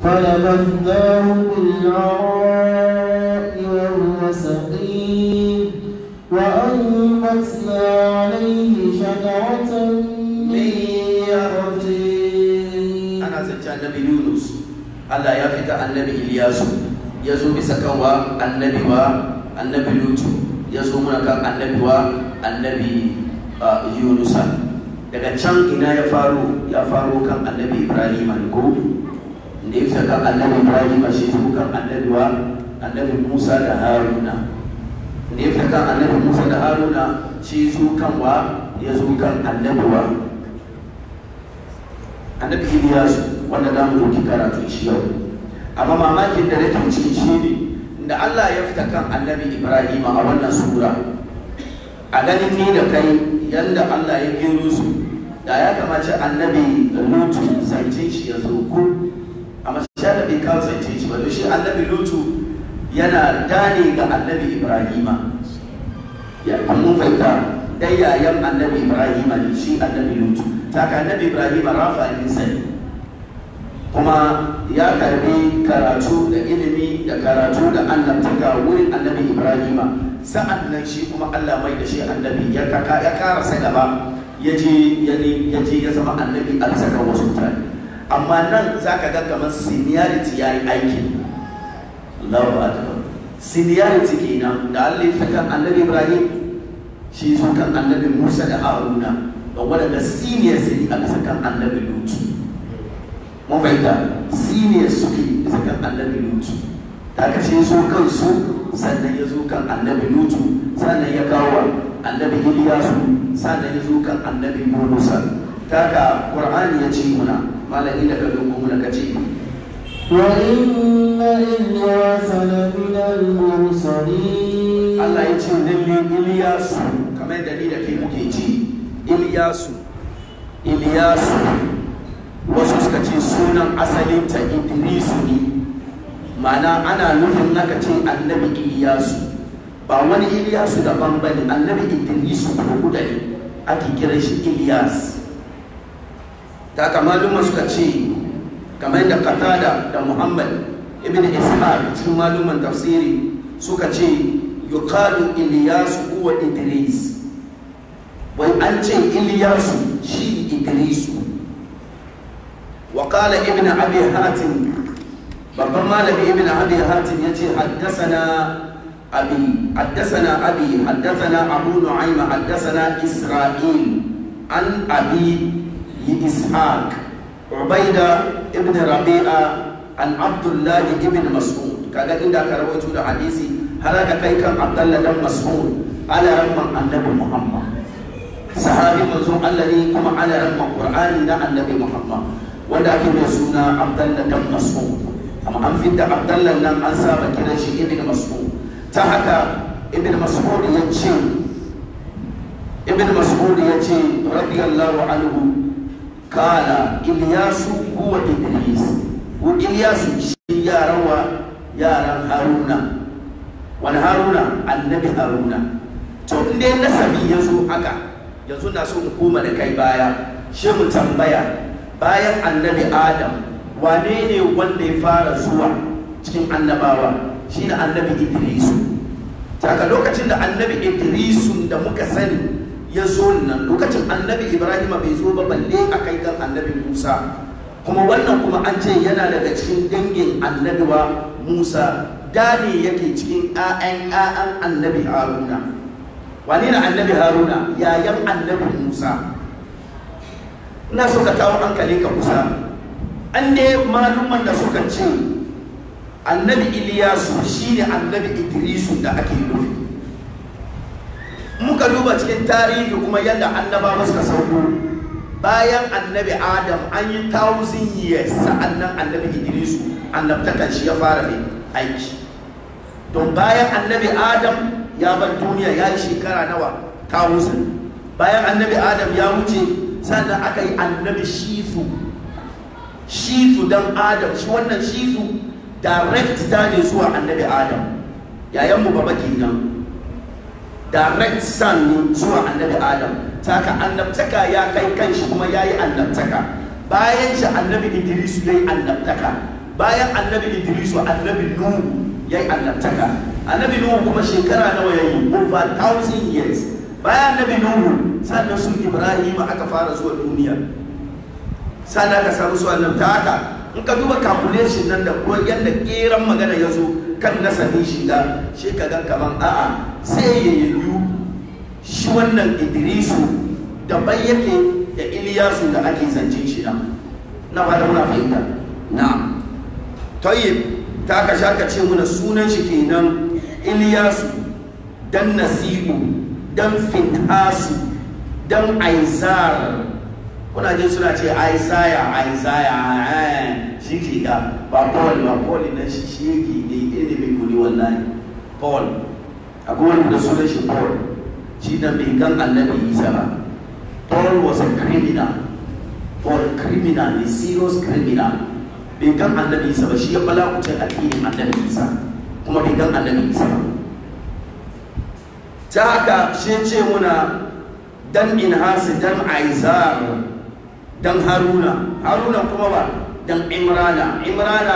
فنبذناه بالعراء وهو سقيم وأنبتنا عليه شجرة من يقطين ana zance annabi yunus allah ya fita annabi iliyasu ya zo bisa kanwa annabi wa annabi lutu ya zo muna kan annabi wa annabi uh, yunusa daga can ina ya faro ya faro kan annabi ibrahim ko da ya fita kan annabi ibrahim shi zo kan annabi wa annabi musa da haruna da ya fita kan annabi musa da haruna shi zo kan wa ya zo kan annabi wa annabi Iliyasu wanda za mu ɗauki karatu shi yau amma mamakin da nake ciki shi ne da Allah ya fita kan annabi Ibrahim a wannan sura a ganin ni da kai yanda Allah ya gero su da ya kamace annabi Lutu zance shi ya zo ku amma shi da bai kawo zance shi ba don shi annabi Lutu yana dane ga annabi Ibrahim ya mun fahimta dai yayan annabi Ibrahim ne shi annabi Lutu taka annabi ibrahim rafa sani kuma ya karbi karatu da ilimi da karatu da annabtaka wurin annabi ibrahim sa'an nan shi kuma allah mai da shi annabi ya kaka ya karasa gaba ya je ya je ya zama annabi a saka wasu mutane amma nan za ka ga kamar seniority ya yi aikin Allahu akbar seniority kenan da allah ya kan annabi ibrahim shi zo kan annabi musa da haruna da waɗanda seniors ne a bisa kan annabi lutu mun fahimta seniors suke bisa kan annabi lutu ta kashe su kansu sannan ya zo kan annabi lutu sannan ya kawo annabi iliyasu sannan ya zo kan annabi yunusa ta ka qur'ani ya ce muna malami da ka dogo muna ka ce وإن إلياس لمن المرسلين Allah ya ce lalle iliyasu kamar yadda ni da kai muke ce iliyasu iliyasu wasu suka ce sunan asalinta idrisu ne ma'ana ana nufin naka ce annabi iliyasu ba wani iliyasu daban ba ne annabi idrisu ko da ne ake kiran shi iliyas ta kamaluma suka ce kamar da katada da muhammad ibn ishaq cikin maluman tafsiri suka ce yuqalu iliyasu huwa idris wai an ce iliyasu shi idrisu wa qala ibn abi hatim babban malami ibn abi hatim yace haddathana abi haddathana abi haddathana abu nu'aym haddathana isra'il an abi ishaq ubaida ibn rabi'a an abdullah ibn mas'ud kaga inda ka rawaito da hadisi har ka kai kan abdullah dan mas'ud ala ramman annabi muhammad sahabi manzon Allah ne kuma ana ramman Qur'ani na annabi Muhammad wanda ake mai suna Abdullah dan Mas'ud amma an fitta Abdullah nan an saba kiran shi Ibn Mas'ud ta haka Ibn Mas'ud ya ce Ibn Mas'ud ya ce radiyallahu anhu kana Ilyasu huwa Idris ko Ilyasu shi yaran wa yaran Haruna wani Haruna annabi Haruna to inda nasabi ya zo haka yanzu na so in koma da kai baya shi mu tambaya bayan annabi adam wane ne wanda ya fara zuwa cikin annabawa shi ne annabi idrisu taka lokacin da annabi idrisu da muka sani ya zo nan lokacin annabi ibrahim bai zo ba balle a kai kan annabi musa kuma wannan kuma an ce yana daga cikin dangin annabi wa musa da ne yake cikin 'ya'yan 'ya'yan annabi haruna wane na annabi haruna yayan annabi musa ina so ka kawo hankali ka kusa an ne malumman da suka ce annabi iliyasu shine annabi idrisu da ake nufi muka duba cikin tarihi kuma yadda annabawa suka sauko bayan annabi adam an yi thousand years sa'annan annabi idrisu annabtakan shi ya fara mai aiki don bayan annabi adam ya bar duniya ya yi shekara nawa thousand bayan annabi adam ya wuce sannan aka yi annabi shifu shifu dan adam shi wannan shifu direct ta ne zuwa annabi adam yayan mu baba kenan direct son ne zuwa annabi adam taka annabtaka ya kai kanshi kuma ya yi annabtaka bayan shi annabi idris ya yi annabtaka bayan annabi idrisu annabi nuhu ya yi annabtaka annabi nuhu kuma shekara nawa ya yi over thousand years bayan annabi nuhu sannan su ibrahim aka fara zuwa duniya sannan aka samu su annabta haka in ka duba calculation nan da ko yadda keran magana ya zo kan nasabin shiga shi ka ga kaman a'a sai ya yiwu shi wannan idrisu daban yake da iliyasu da ake zancen shi nan na fata muna fahimta na tayyib ta ka sha ka ce muna sunan shi kenan iliyasu dan nasibu dan finhasu dan aizar kuna jin suna ce aisaya aisaya shi ke ga ba paul ba paul na shi shi yake ne ilimin kudi wallahi paul akwai wani da sunan shi paul shi da bai gan annabi isa ba paul was a criminal paul criminal ne serious criminal bai gan annabi isa ba shi ya bala kuce addinin annabi isa kuma bai gan annabi isa ba ta haka shi ce muna dan inhasi dan aizar dan haruna haruna kuma ba dan imrana imrana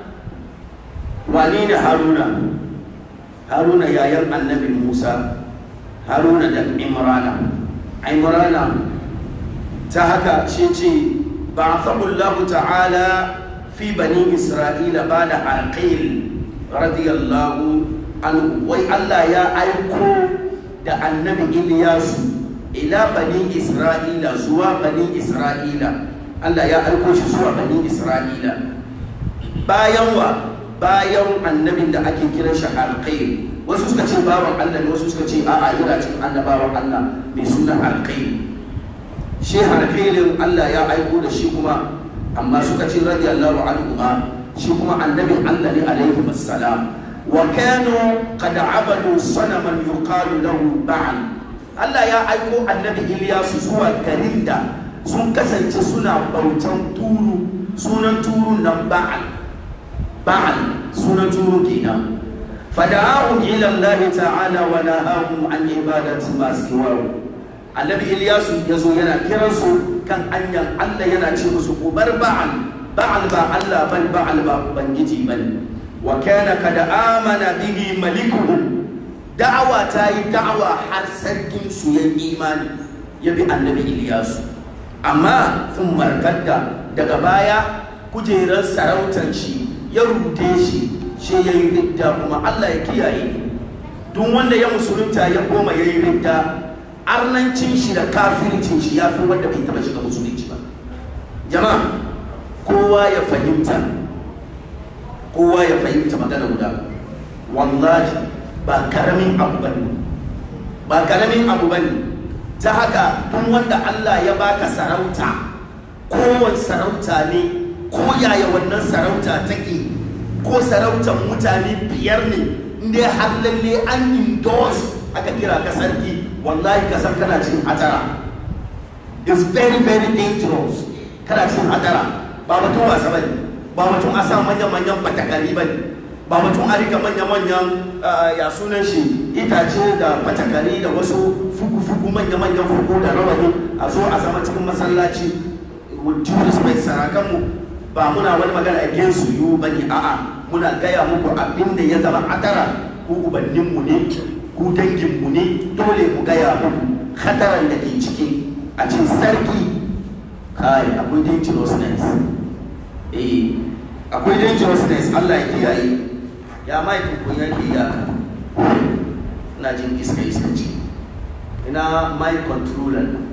wane ne haruna haruna yayan annabi musa haruna dan imrana imrana ta haka shi ce ba'athahu Allah ta'ala fi bani isra'ila bada arqil radiyallahu anhu wai Allah ya aiko da annabi Iliyasu ila bani isra'ila zuwa bani isra'ila Allah ya aiko shi zuwa bani isra'ila bayan wa bayan annabin da ake kiran shi harqai wasu suka ce bawan Allah ne wasu suka ce a'a yana cikin annabawan Allah mai suna harqai shi harqailin Allah ya aiko da shi kuma amma suka ce radiyallahu anhu ma shi kuma annabin Allah ne alaihi wassalam wa kanu qad abadu sanaman yuqalu lahu ba'al Allah ya aiko annabi Iliyasu zuwa garin da sun kasance suna bautan turu sunan turun nan ba'al ba'al sunan turu kenan fada'ahum ila Allah ta'ala wa nahahum an ibadati ma siwahu annabi Iliyasu yazo yana kiran su kan anyan Allah yana ce musu ku bar ba'al ba'al ba Allah ban ba'al ba ubangiji ban wa kana kada amana bihi malikuhum da'awa ta yi da'awa har sarkin su ya imani ya bi annabi Iliyasu amma sun markadda daga baya kujerar sarautar shi ya rute shi shi ya yi ridda kuma Allah ya kiyaye duk wanda ya musulunta ya koma ya yi ridda arnancin shi da kafircin shi ya fi wanda bai taba shiga musulunci ba jama'a kowa ya fahimta kowa ya fahimta magana guda wallahi ba karamin abu bane ba karamin abu bane ta haka duk wanda Allah ya baka sarauta kowane sarauta ne ko yaya wannan sarauta take ko sarautar mutane biyar ne inda har lalle an endorse aka kira ka sarki wallahi ka san kana cikin hatara is very very dangerous kana cikin hatara ba mutum wasa bane ba mutum a sa manyan manyan batakari bane ba mutum a rika manya-manyan ya sunan shi itace da fatakari da wasu fugu-fugu manya-manyan fugu da rawani a zo a zama cikin masallaci with due respect sarakanmu ba muna wani magana against you bane a'a muna gaya muku abin da ya zama atara ku ubanninmu ne ku danginmu ne dole mu gaya muku hataran da ke ciki a cikin sarki kai akwai dangerousness eh akwai dangerousness Allah ya kiyaye ya maikin kun yanke iyaka ina jin iska iska ce ina mai controller nan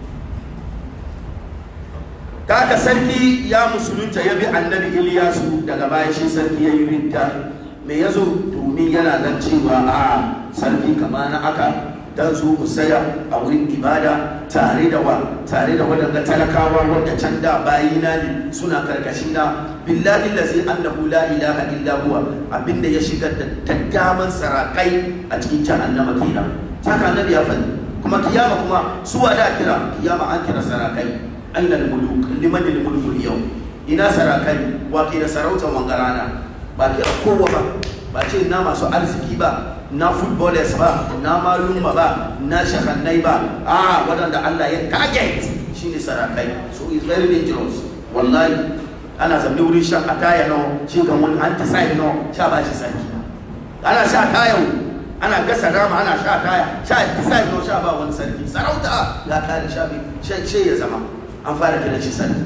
kaka sarki ya musulunta ya bi annabi iliyasu daga baya shi sarki ya yi ridda me ya zo domin yana nan cewa a sarki kama na aka dan zo ku saya a wurin ibada tare da wa tare da waɗanda talakawa wanda can da bayina ne suna karkashi na billahi lazi annahu la ilaha illa huwa abinda ya shigar da taggaman sarakai a cikin jahannama kenan haka annabi ya faɗi kuma kiyama kuma su da kira kiyama an kira sarakai aina al-muluk liman al-mulk al-yawm ina sarakai wa ke da sarautar wangarana ba kira kowa ba ba ce na masu arziki ba na footballers ba na malumma ba na shahannai ba a waɗanda Allah ya target shine sarakai so is very dangerous wallahi ana zamne wurin shan ataya no shi ga wani antiside no sha ba shi sarki ana sha tayan ana gasa rama ana sha taya sha antiside no sha ba wani sarki sarauta ya kare sha bi shi ya zama an fara kiran shi sarki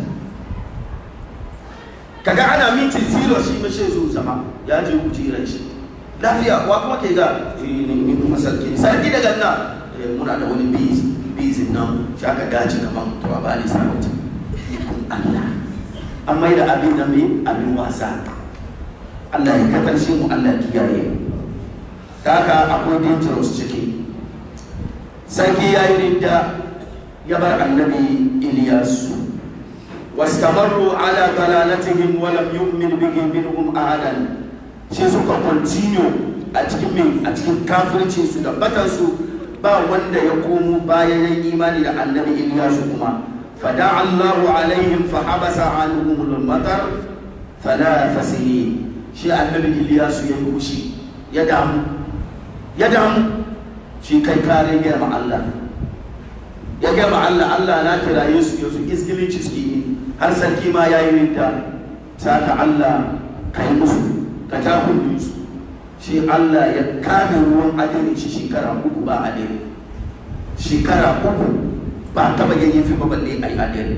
kaga ana miti zero shi ma shi zo zama ya je kujeran shi lafiya wa kuma ke ga ni kuma sarki sarki daga nan muna da wani biz bizin nan shi aka dace kaman to ba ni sarauta ikon Allah an mai da abin da mai abin wasa Allah ya katarce mu Allah ya kiyaye ta haka akwai dangerous ciki sarki ya yi ridda ya bar annabi Iliyasu واستمروا على ضلالتهم ولم يؤمن به منهم أحدا shi suka continue a cikin min a cikin kafircin su da batansu ba wanda ya komo bayan yin imani da annabi Ilyasu kuma fada Allahu alaihim fa habasa anhum al-matar thalath sinin shi annabi Ilyasu ya yi hushi ya damu ya damu shi kai kare ya ma Allah ya ga ma Allah Allah na kiraye su yanzu isgilici suke yi har sarki ma ya yi rinta saka Allah ka yi musu ka ta kudu su shi Allah ya kame ruwan adini shi shekara uku ba adini shekara uku ba taba yin fi ba balle ai adini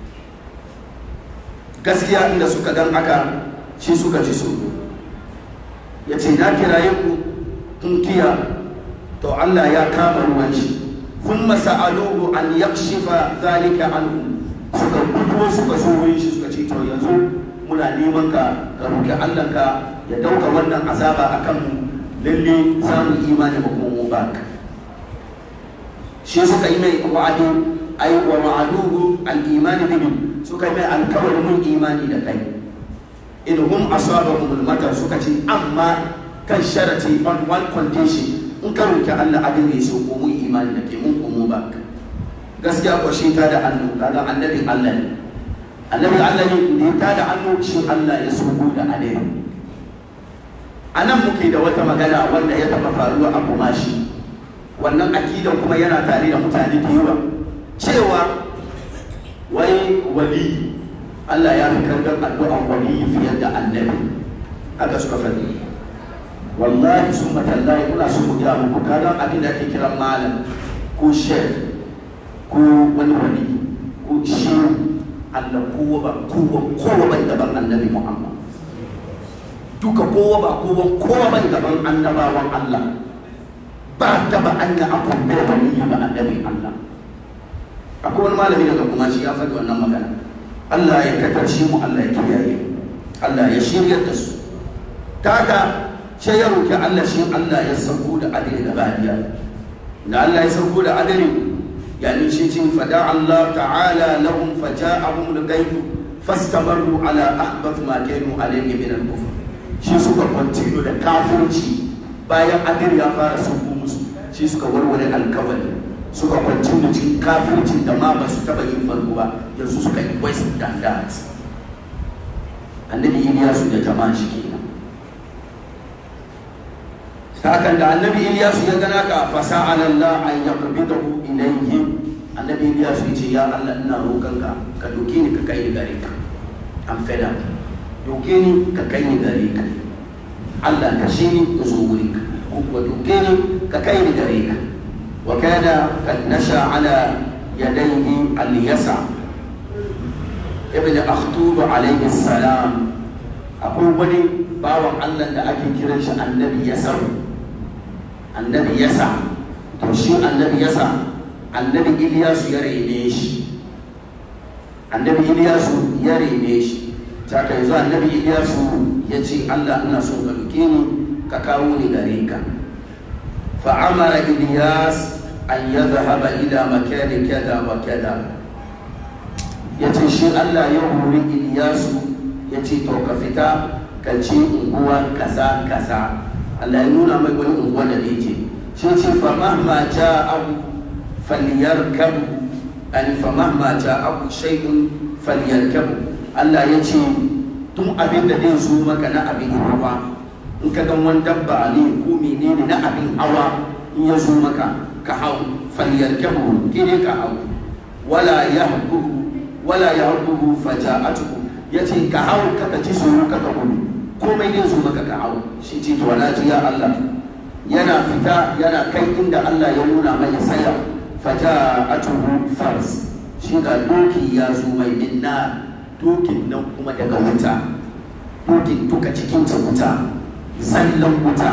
gaskiya inda suka gan aka shi suka ci su ya ce na kiraye ku kun kiya to Allah ya kama ruwan shi ثم سألوه أن يكشف ذلك عنهم suka gudu suka so wurin shi suka ce to yanzu muna neman ka ka roki Allah ka ya dauka wannan azaba akan mu lalle samun imani ba kuma mu ba shi suka yi mai wa'adi ay wa wa'aduhu al-imani bihim suka yi mai alkawarin mun imani da kai in hum asabahum al-matar suka ce amma kan sharati on one condition in ka roki Allah abin ne so ko mun imani da kai mun ko mu ba gaskiya ko shi ta da hannu kaga annabin Allah ne annabin Allah ne da ta da hannu shi Allah ya sugu da adai a nan muke da wata magana wanda ya taba faruwa a kumashi wannan akidan kuma yana tare da mutane da yawa cewa wai wali Allah ya fi karɓar addu'an wali fiye da annabi haka suka faɗi wallahi sun matallahi kuna sun mu gya muku kaga abin da ake kiran malam ko shek ko wani wani ko shi Allah kowa ba kowa kowa bai gaban annabi Muhammad duka kowa ba kowa kowa bai gaban annabawan Allah ba taba anna akun bai wani ba annabi Allah akwai wani malami daga kuma shi ya faɗi wannan magana Allah ya katarci mu Allah ya kiyaye Allah ya shirya da su taka sai ya roki Allah shi Allah ya sauko da adali da badiya da Allah ya sauko da adali yani shi ce fada Allah ta'ala lahum faja'ahum al-ghayb fastamarru ala ahbath ma kanu alayhi min al-kufr shi suka continue da kafirci bayan adali ya fara sauko musu shi suka warware alkawari suka continue cikin kafircin da ma ba su taba yin farko ba yanzu suka yi west than that annabi Iliyasu da jama'a shi kenan hakan da annabi Iliyasu ya gana ka fasa Allah an yaqbidahu ilayhi annabi Iliyasu ya ce ya Allah ina roƙon ka ka doke ni ka kai ni gare ka an feda doke ni ka kai ni gare ka Allah ka shi ni zo wuri ka ko kuwa doke ni ka kai ni gare ka wa kana kad nasha ala yadayhi al-yasa ibn akhtub alayhi salam akwai wani bawan Allah da ake kiran shi annabi yasa annabi yasa to shi annabi yasa annabi Iliyasu ya rene shi annabi Iliyasu ya rene shi ta kai zuwa annabi Iliyasu ya ce Allah ina son ka duke ni ka kawo ni gare ka fa amara Iliyas an yadhhaba ila makani kada wa kada ya ce shi Allah ya hori Iliyasu ya ce to ka fita ka ce unguwa kaza kaza Allah ya nuna mai wani unguwa da ya ce shi ce fa mahma ja'ahu falyarkabu an fa mahma ja'ahu shay'un falyarkabu Allah ya ce tun abin da zai zo maka na abin hawa in ka gan wani dabba ne ko menene na abin hawa in ya zo maka ka hau falyarkabu kine ka hau wala yahbuhu wala yahbuhu faja'atuhu ya ce ka hau kaka ci tsoro kaka gudu komai dai zo maka ka hau shi ce to na ji ya Allah yana fita yana kai inda Allah ya nuna mai saya fata atuhu fars shi ga doki ya zo mai minna dokin nan kuma daga wuta dokin duka cikin ta wuta zallan wuta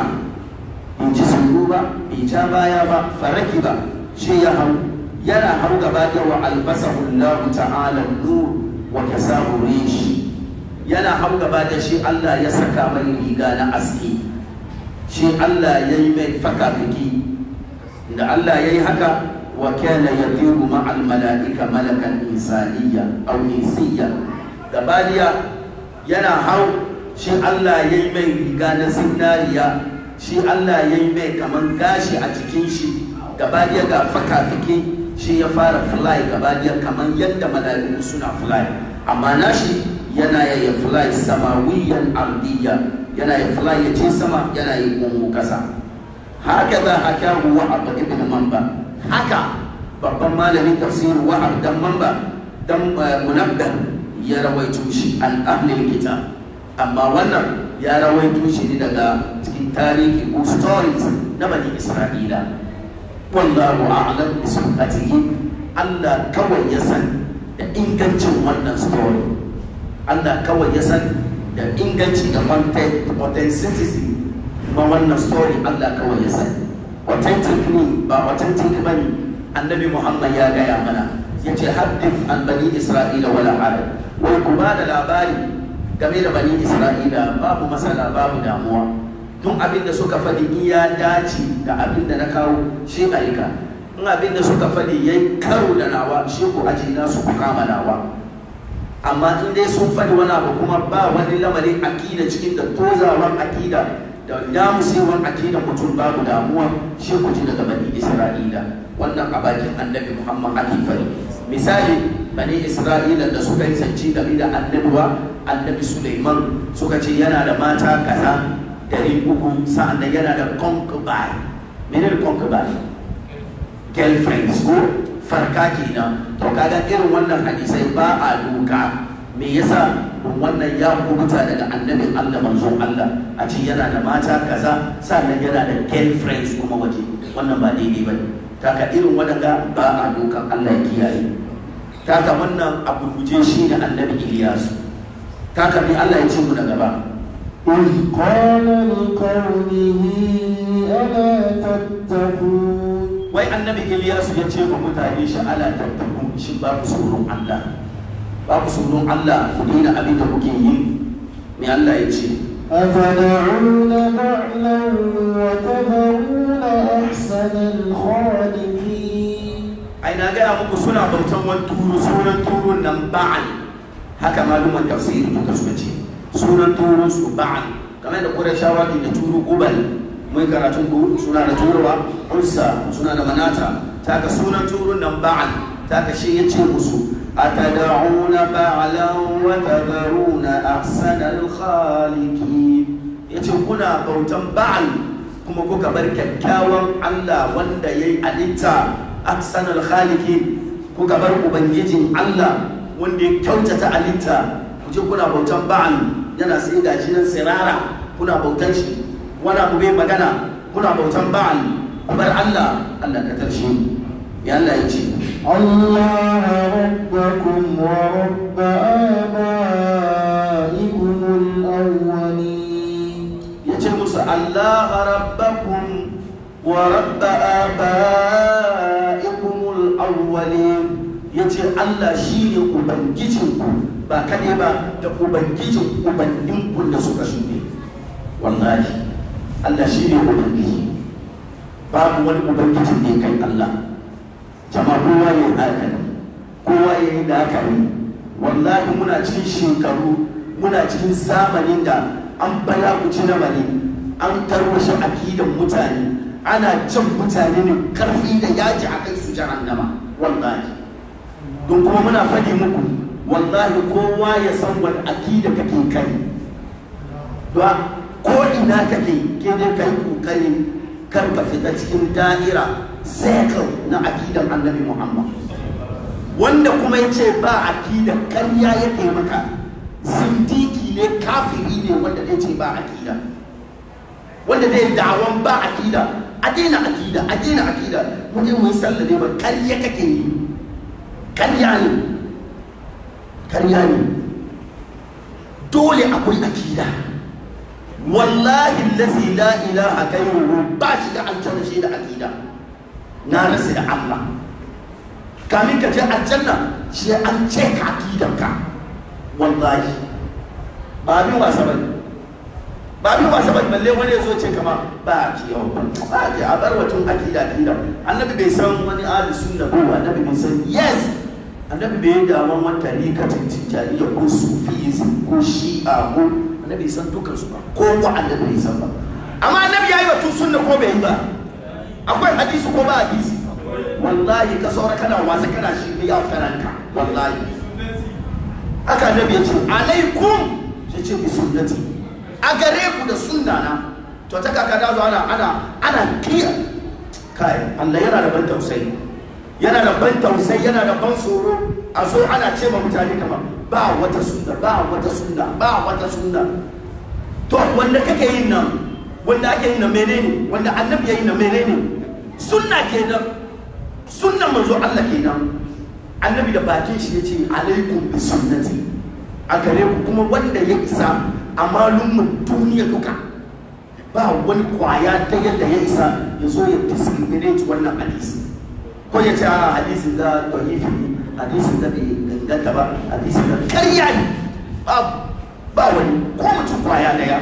in ji tsoro ba bai ja baya ba faraki ba shi ya hau yana hau gaba da wa albasahu Allah ta'ala nur wa kasahu rishi yana hau gaba da shi Allah ya saka mai riga na aski shi Allah ya yi mai fakafiki da Allah ya yi haka wa kana yadiru ma'al mala'ika malakan insaniya aw insiya gabaliya yana hau shi Allah ya yi mai riga na zinariya shi Allah ya yi mai kaman gashi a cikin shi gabaliya ga fakafiki shi ya fara fly gabaliya kaman yadda mala'iku suna fly amma nashi yana ya fly samawiyan ardiya yana ya fly ya ce sama yana yi gungu kasa haka za haka wahab ibn mamba haka babban malamin tafsir wahab dan mamba dan munabbah ya rawaito shi an ahlil kitab amma wannan ya rawaito shi ne daga cikin tarihi ko stories na bani isra'ila wallahu a'lam bi sunatihi Allah kawai ya san da ingancin wannan story Allah kawai ya san da inganci da authenticity ma wannan story Allah kawai ya san authentic ne ba authentic ba ne annabi Muhammad ya gaya mana ya ce haddif an bani Isra'ila wala harab wai ku ba da labari game da bani Isra'ila babu matsala babu damuwa tun abin da suka faɗi in ya dace da abin da na kawo shi aika in abin da suka faɗi ya karo da nawa shi ku aji na su ku kama nawa amma in dai sun faɗi wani abu kuma ba wani lamarin akida cikin da tozawan akida da damusewan akida mutum babu damuwa shi ku ji daga bani isra'ila wannan a bakin annabi muhammad ake fari misali bani isra'ila da suka yi zance game da annabiwa annabi suleiman suka ce yana da mata kaza dari uku sa'an da yana da concubine menene concubine girlfriends ko farka kenan to kaga irin wannan hadisai ba a doka me yasa don wannan ya kubuta daga annabin Allah manzon Allah a ce yana da mata kaza sannan yana da girlfriends kuma waje wannan ba daidai ba ne kaka irin wadanga ba a dokan Allah ya kiyaye kaka wannan a gurguje shi ne annabi Ilyas kaka me Allah ya ce mu da gaba إذ قال لقومه ألا تتقون wai annabi Ilyas ya ce wa mutane shi ala tattaku shi ba ku tsoron Allah ba ku tsoron Allah ku daina abin da kuke yi me Allah ya ce أتدعون بعلا وتذرون أحسن الخالقين ai na gaya muku suna bautan wani turu sunan turun nan ba'al haka maluman tafsiri duka suka ce sunan turun su ba'al kamar da kurashawa ke da turu gubal mai karatun ku suna da turuwa ursa suna da manata ta ka sunan turun nan ba'al ta ka shi ya ce musu atada'una ba'alan wa tadharuna ahsanal khaliqin yace kuna bautan ba'al kuma kuka bar kyakkyawan Allah wanda yayi alitta ahsanal khaliqin kuka bar ubangijin Allah wanda ya kyautata alitta kuje kuna bautan ba'al yana sai gashi nan sirara kuna bautan shi wani abu bai magana kuna bautan ba'al ku bar Allah Allah ka tarshe ya Allah ya ce الله ربكم ورب آبائكم الأولين ya ce musu Allah rabbakum wa rabba abaikumul awwalin ya ce Allah shi ne ubangijinku ba kane ba da ubangijin ubanninku da suka shuɗe wallahi Allah shi ne ubangiji babu wani ubangijin da ya kai Allah jama'a kowa ya yi haka ne kowa ya yi da haka ne wallahi muna cikin shekaru muna cikin zamanin da an balaguci na bane an tarwashe akidan mutane ana jan mutane ne karfi da yaji a kai su jahannama wallahi don kuma muna faɗi muku wallahi kowa ya san wani akida kake kai ba ko ina kake ke dai kai kokarin kar ka fita cikin da'ira circle na akidan annabi muhammad wanda kuma ya ce ba akidan karya yake maka zindiki ne kafiri ne wanda zai ce ba akida wanda zai dawon ba akida a daina akida a daina akida wani mun sallah ne ba karya kake yi karya ne karya ne dole akwai akida wallahi lazi la ilaha gairuhu ba shi da aljanna shi da akida na rasa da Allah kamin ka je aljanna shi an ce ka akidanka wallahi ba abin wasa ba ba abin wasa ba balle wani ya zo ce kama ba ki yau ba ki a bar watun akida akida annabi bai san wani ahli sunna ko annabi bai san yes annabi bai da wani wata rikatin tijaniya ko sufism ko shi'a ko annabi san dukkan su ba ko wa annabi bai san ba amma annabi yayi batun sunna ko bai yi ba akwai hadisi ko ba hadisi wallahi ka saura kana wasa kana shi ne ya ranka wallahi haka annabi ya ce alaikum sai ce bi sunnati a gare ku da sunna na to ta kaka da zo ana ana ana kiya kai Allah yana da ban tausayi yana da ban tausayi yana da ban tsoro a so ana ce ma mutane kamar ba wata sunna ba wata sunna ba wata sunna to wanda kake yin nan wanda ake yin nan menene wanda annabi ya yi nan menene sunna kenan sunnan manzo Allah kenan annabi da bakin shi yace alaikum bi sunnati a gare ku kuma wanda ya isa a malumman duniya duka ba wani kwaya ta yadda ya isa ya zo ya discriminate wannan hadisi ko ya ce a hadisin da da'ifi ne hadisin da bai ganganta ba hadisin da karya ne ba ba wani ko mutum kwaya daya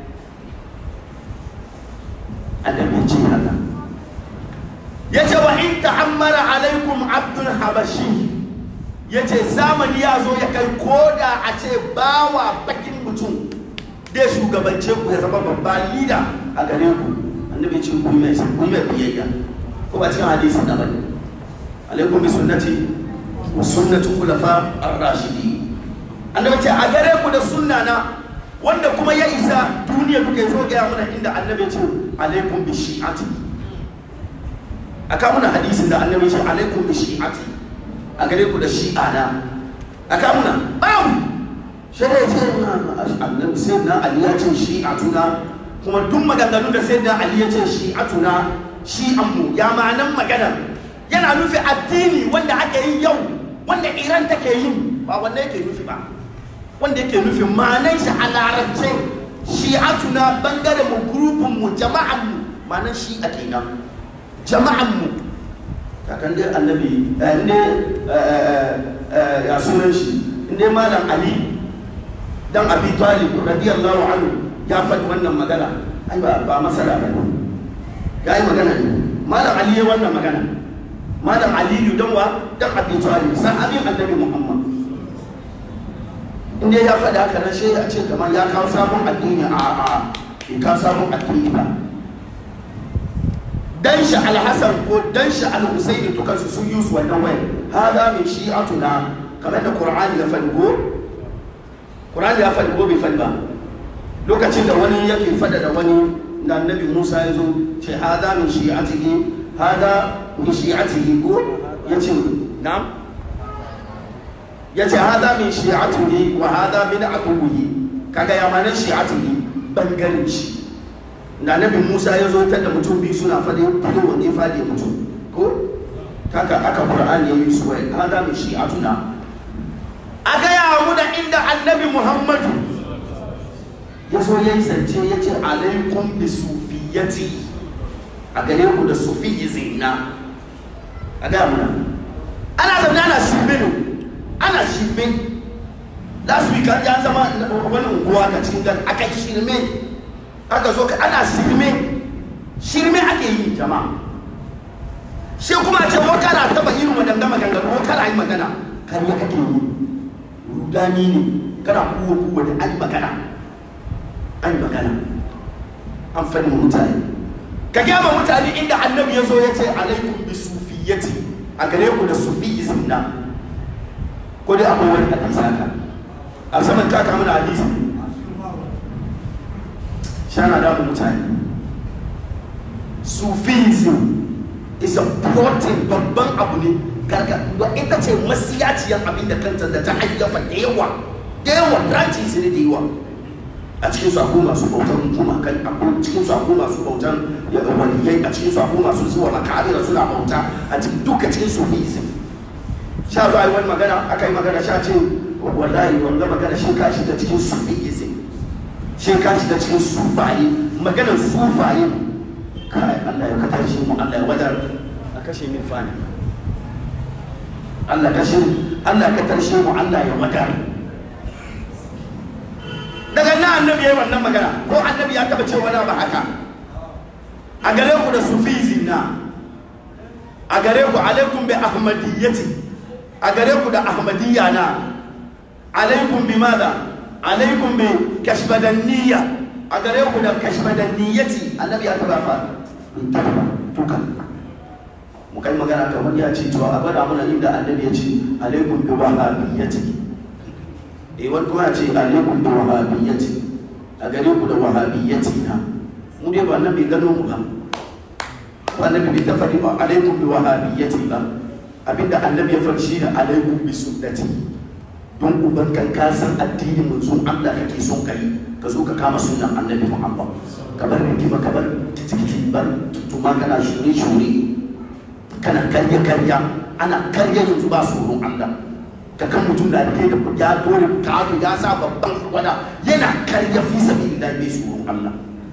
annabi ya ce haka ya ce wa in ta'ammara alaikum abdul habashi ya ce zamani ya zo ya kai koda a ce bawa bakin mutum da shugabance ku ya zama babba lida a gare ku annabi ce ku mai ku mai biyayya ko ba cikin hadisin da bane alaikum bi sunnati wa sunnati khulafa ar-rashidi annabi ce a gare ku da sunna na wanda kuma ya isa duniya duka ya zo ga mana inda annabi ce alaikum bi shi'ati aka muna hadisin da annabi ce alaikum bi shi'ati a gare ku da shi'a na aka muna babu sai da ce annabi sai na ali ya ce shi'atuna kuma duk maganganun da sai da ali ya ce shi'atuna shi'an mu ya ma'anan magana yana nufi addini wanda ake yi yau wanda iran take yin ba wanda yake nufi ba wanda yake nufi ma'anan shi a larabce shi'atuna bangaren mu grupin mu jama'an mu ma'anan shi'a kenan jama'an mu kakan dai annabi ne ya sunan shi inda malam ali dan abi talib radiyallahu anhu ya faɗi wannan magana ai ba ba masala ba ya yi magana ne malam ali ya wannan magana malam aliyu dan wa dan abi talib sahabin annabi muhammad inda ya faɗi haka nan sai a ce kamar ya kawo sabon addini a a bai kawo sabon addini ba dan shi alhassan ko dan shi alhusaini dukansu sun yi su wannan waya hada min shi'atuna kamar da qur'ani ya faɗi ko qur'ani ya faɗi ko bai faɗi ba lokacin da wani yake faɗa da wani da annabi musa ya zo ce hada min shi'atihi hada min shi'atihi ko yace na'am yace hada min shi'atihi wa hada min aduwihi kaga ya mana shi'atihi bangaren shi da nabi musa ya zo da mutum biyu suna faɗi fito wanda ya faɗi mutum ko kaka aka qur'an ya yi su wai hada min shi'atuna a gaya mu da inda annabi muhammadu ya zo ya yi zance ya ce alaikum bi sufiyati a gare ku da sufiyizm na a gaya mu ana zaune ana shirme ne ana shirme last week an ya zama wani unguwa ka cikin gan aka shirme aka zo ka ana shirme shirme ake yi jama'a shi kuma ce ko kana taba irin wadanda maganganu ko kana yi magana kan ya kake yi rudani ne kana kuwa kuwa da an magana an magana an faɗi wa mutane ka gyama mutane inda annabi ya zo ya ce alaikum bi sufiyati a gare ku da sufiyizm na ko dai akwai wani hadisi haka a saman kaka mana hadisi shana damu mutane sufism is a protein babban abu ne garga ita ce masiyaciyar abin da kanta da ta hayyafa da yawa da yawa branches ne da yawa a cikin su akwai masu bautan gumakan akwai cikin su akwai masu bautan waliyai a cikin su akwai masu zuwa makarira suna bauta a cikin duka cikin sufism sha zo yi wani magana aka yi magana sha ce wallahi wanda magana shi ka shiga cikin sufism shi ka shiga cikin sufaye maganar sufaye kai Allah ya katar shi mu Allah ya wadar a kashe min fani Allah kashe Allah ka tarshe mu Allah ya wadar daga nan annabi ya yi wannan magana ko annabi ya taba cewa na ba haka a gare ku da sufizin na a gare ku alaikum bi ahmadiyyati a gare ku da ahmadiyya na alaikum bi madha alaikum bi kashbadanniyya a gare ku da kashbadanniyyati annabi ya taba fa taba tukan mu kai magana kamar ya ce to a bada mana inda annabi ya ce alaikum bi wahabiyyati eh wani kuma ya ce alaikum bi wahabiyyati a gare ku da wahabiyyati na mu dai ba annabi gano mu ba ko annabi bai ta faɗi ba alaikum bi wahabiyyati ba abinda annabi ya faɗi shine alaikum bi sunnati don uban kan ka san addinin manzon Allah kake son kai ka zo ka kama sunan annabi Muhammad ka bar rigima ka bar kitikiti bar tutuma kana shure shure kana karya karya ana karya yanzu ba tsoron Allah ka kan mutum da ke da ya dore kato ya sa babban wada yana karya fi sabi da bai tsoron Allah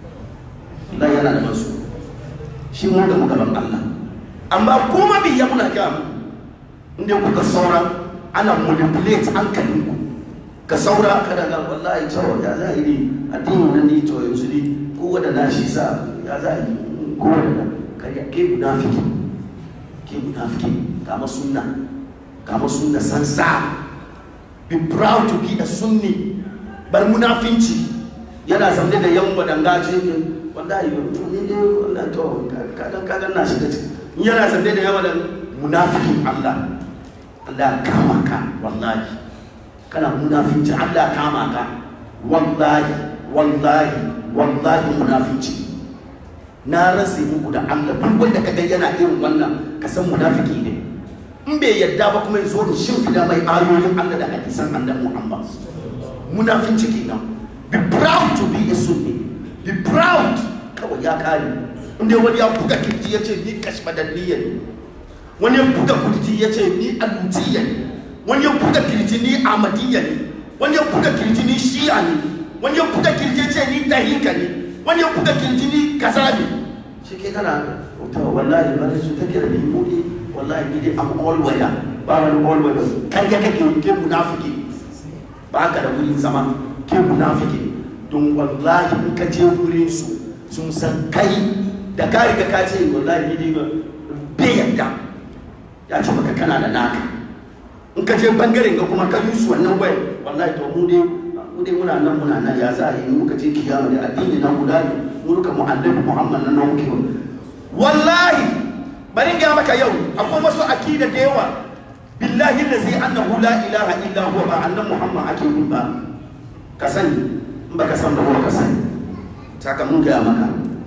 Allah yana da masu shi mu da mugaban Allah amma kuma bi ya muna ga inda kuka saura ana manipulate hankalin ku ka saura kada ga wallahi to ya za yi ne addini nan ne to yanzu ne ko wanda na shi sa ya za yi ko wanda karya ke munafiki ke munafiki kama sunna kama sunna sansa be proud to be a sunni bar munafinci yana zamne da yan madangaje ke wallahi ne dai wallahi to kaga kaga na shiga ciki yana zamne da yan madan munafikin Allah Allah kama ka wallahi kana munafinci Allah kama ka wallahi wallahi wallahi munafinci na rasa muku da Allah duk wanda ka ga yana irin wannan ka san munafiki ne in bai yadda ba kuma ya zo da shimfida mai ayoyin Allah da hadisan annabi Muhammad munafinci kenan be proud to be a sunni be proud kawai ya kare inda wani ya buga kirji ya ce ni kashmadanniya ne wani ya buga kirji ya ce ni alutiya ne wani ya buga kirji ni amadiyya ne wani ya buga kirji ni shi'a ne wani ya buga kirji ya ce ni tahika ne wani ya buga kirji ni kaza ne shi ke kana to wallahi ba su take da ni mu ne wallahi ni dai am all weather ba wani all weather kar ya kake ke munafiki ba ka da wurin zama ke munafiki don wallahi in ka je wurin su sun san kai da ka riga ka ce wallahi ni dai bai yadda ya ce maka kana da naka in ka je bangaren ga kuma ka yi su wannan wai wallahi to mu dai mu dai muna nan muna nan ya za a yi muka je kiyama da addini na guda ne mu duka mu annabi muhammad nan nan muke wallahi bari ga maka yau akwai wasu akida da yawa billahi allazi annahu la ilaha illa huwa ba annabi muhammad ake yi ba ka sani in baka san da ka sani saka mun ga maka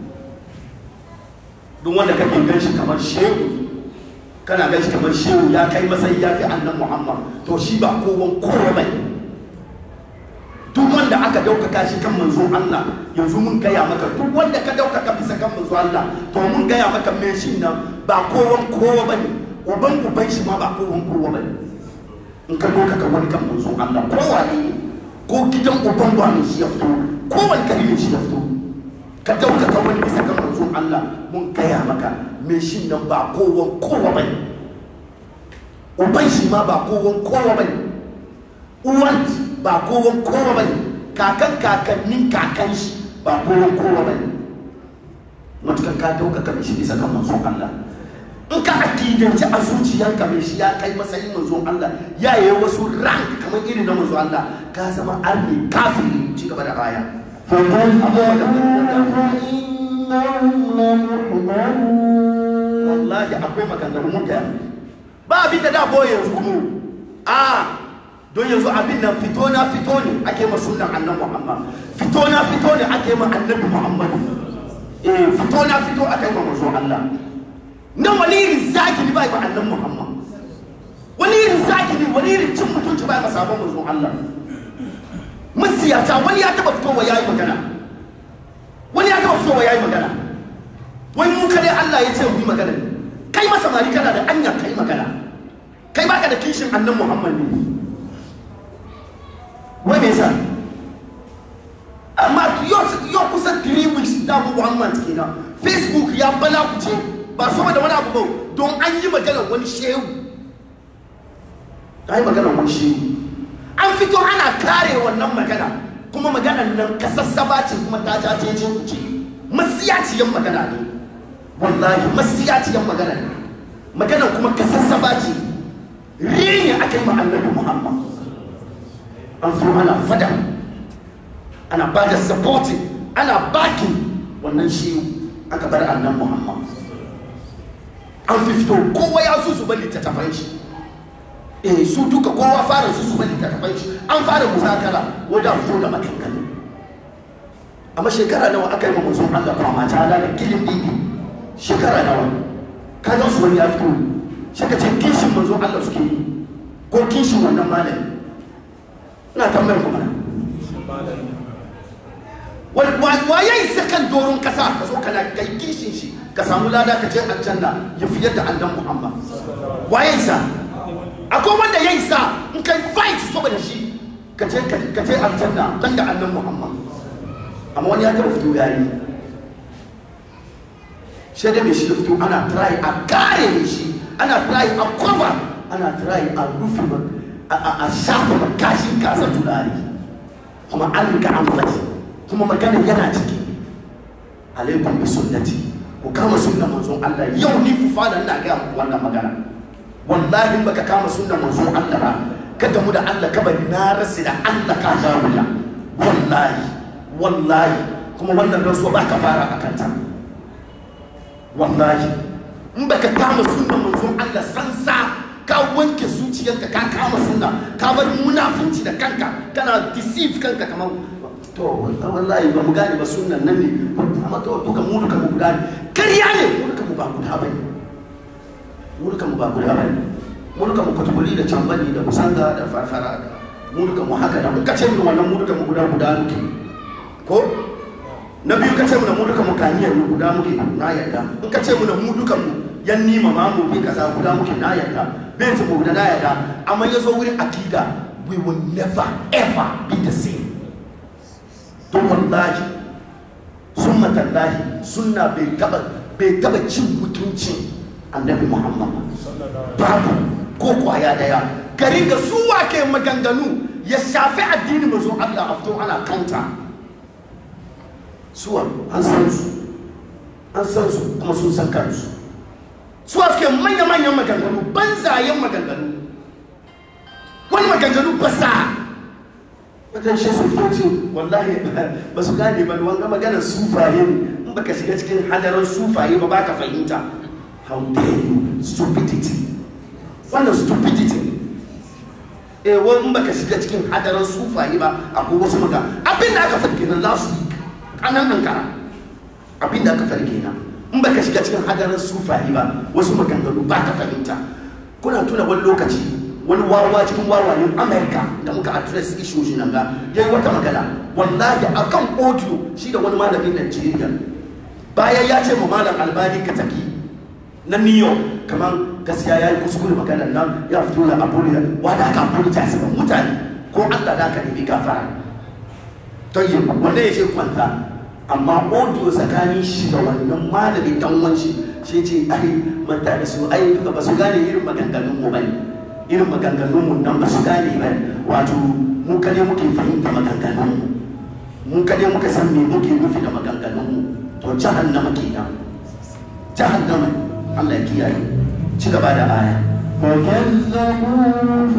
duk wanda kake gan shi kamar shehu kana gan shi kamar shehu ya kai matsayi ya fi annabi muhammad to shi ba kowan kowa bane duk wanda aka daukaka shi kan manzo Allah yanzu mun gaya maka duk wanda ka daukaka bisa kan manzo Allah to mun gaya maka me shi nan ba kowan kowa bane uban uban shi ma ba kowan kowa bane in ka daukaka wani kan manzo Allah kowa ne ko gidan uban wani shi ya fito ko wani kalmi shi ya fito ka daukaka wani bisa kan manzo Allah mun gaya maka me shi nan ba kowan kowa bane uban shi ma ba kowan kowa bane uwan ba kowan kowa ba ne kakan kakannin kakan shi ba kowan kowa ba ne matukan ka ɗaukaka mai shi bisa kan manzon Allah in ka akidanci a zuciyarka mai shi ya kai matsayin manzon Allah ya yi wasu rank kamar irin na manzon Allah ka zama arni kafiri ci gaba da aya wallahi akwai maganganun mutane ba abin da da boye yanzu kuma a don yanzu abin nan fito na fito ne ake ma sunan annabi Muhammad fito na fito ne ake ma annabi Muhammad eh fito na fito ake ma manzo Allah nan wani irin zaki ne bai ba annabi Muhammad wani irin zaki ne wani irin cin mutunci bai ba sabon manzo Allah masiyata wani ya taba fitowa ya yi magana wani ya taba fitowa ya yi magana wai mu kadai Allah ya ce mu yi magana ne kai masa mari kana da anya kai magana kai baka da kishin annan Muhammad ne wai me yasa amma yau kusa 3 weeks da mu one month kenan facebook ya bala ku ce ba saboda wani abu ba don an yi magana wani shehu an yi magana wani shehu an fito ana kare wannan magana kuma maganan nan kasassaba ce kuma ta jace ce ku ce masiyaciyan magana ne wallahi masiyaciyan magana ne maganan kuma kasassaba ce rini aka yi ma annabi muhammad an zo ana fada ana ba da supporting ana backing wannan shi aka bar annan muhammad an fi fito kowa ya su zuba littattafan shi eh su duka kowa fara su zuba littattafan shi an fara muzakara wadda fito da maganganu amma shekara nawa aka yi ma manzon Allah kwama ta da kilin bibi shekara nawa ka ga su wani ya fito shi ka ce kishin manzon Allah suke yi ko kishin wannan malami ina tambayar ku mana wa ya yi sakan doron kasa ka zo kana kai kishin shi ka samu lada ka je aljanna ya fiye da annan muhammad wa ya isa akwai wanda ya isa in kai fight saboda shi ka je ka je aljanna dan da annan muhammad amma wani ya tara fito ya yi shi da mai shi fito ana try a kare shi ana try a cover ana try a rufe a shafa makashin kasa tunani kuma an riga an fati kuma magana yana ciki alaikum bi sunnati ku kama sunnan manzon Allah yau ni fu fada ina ga muku wannan magana wallahi baka kama sunnan manzon Allah ba ka gamu da Allah ka bari na rasi da Allah ka ja wuya wallahi wallahi kuma wannan rasuwa ba ka fara akan ta wallahi in baka kama sunnan manzon Allah sansa ka wanke zuciyarka ka kama sunna ka bar munafunci da kanka kana deceive kanka kamar to wallahi ba mu gane ba sunan nan ne amma to duka mu duka mu gane kariya ne mu duka mu ba guda bane mu duka mu ba guda bane mu duka mu kwatkwali da cambani da musanga da farfara da mu duka mu haka da in ka ce mu wannan mu duka mu guda guda muke ko na biyu ka ce mu na mu duka mu kaniyar mu guda muke na yarda in ka ce mu na mu duka mu yan nima ma mu bi kaza guda muke na yarda bai su mu da na yarda amma ya zo wurin akida we will never ever be the same to wallahi summa tallahi sunna bai taba bai taba cin mutuncin annabi muhammad babu ko kwaya daya gari ga su ke maganganu ya shafi addini mazo allah a fito ana kanta suwa an san su an san su kuma sun san kansu suwa suke manya-manyan maganganu banzayen maganganu wani maganganu basa wajen shi su fito ce wallahi ba su gane ba wanga maganar sufaye ne in baka shiga cikin hadarin sufaye ba baka fahimta how dare you stupidity wannan stupidity eh wani in baka shiga cikin hadarin sufaye ba akwai wasu maka abin da aka farke nan last week kanan ankara abin da aka farke nan in baka shiga cikin hadarin sufaye ba wasu maganganu ba ka fahimta kuna tuna wani lokaci wani wawa cikin wawayen amerika da muka address issue shi nan ga ya yi wata magana wallahi a kan audio shi da wani malamin nigeria bayan ya ce mu malam albani ka taki na new york kamar gaskiya ya yi kuskure maganar nan ya fito da apology wa da ka apologize ba mutane ko allah da ka nemi gafara to yi wanda ya ce kwanta amma audio tsakanin shi da wannan malamin dan wanshi shi ce ai manta da su ai duka ba su gane irin maganganun mu bane irin maganganunmu nan ba su gane ba wato mu kade muke fahimta maganganunmu mu kade muka san me muke nufi da maganganunmu to jahannama kenan jahannama Allah ya kiyaye ci gaba da aya فكذبوا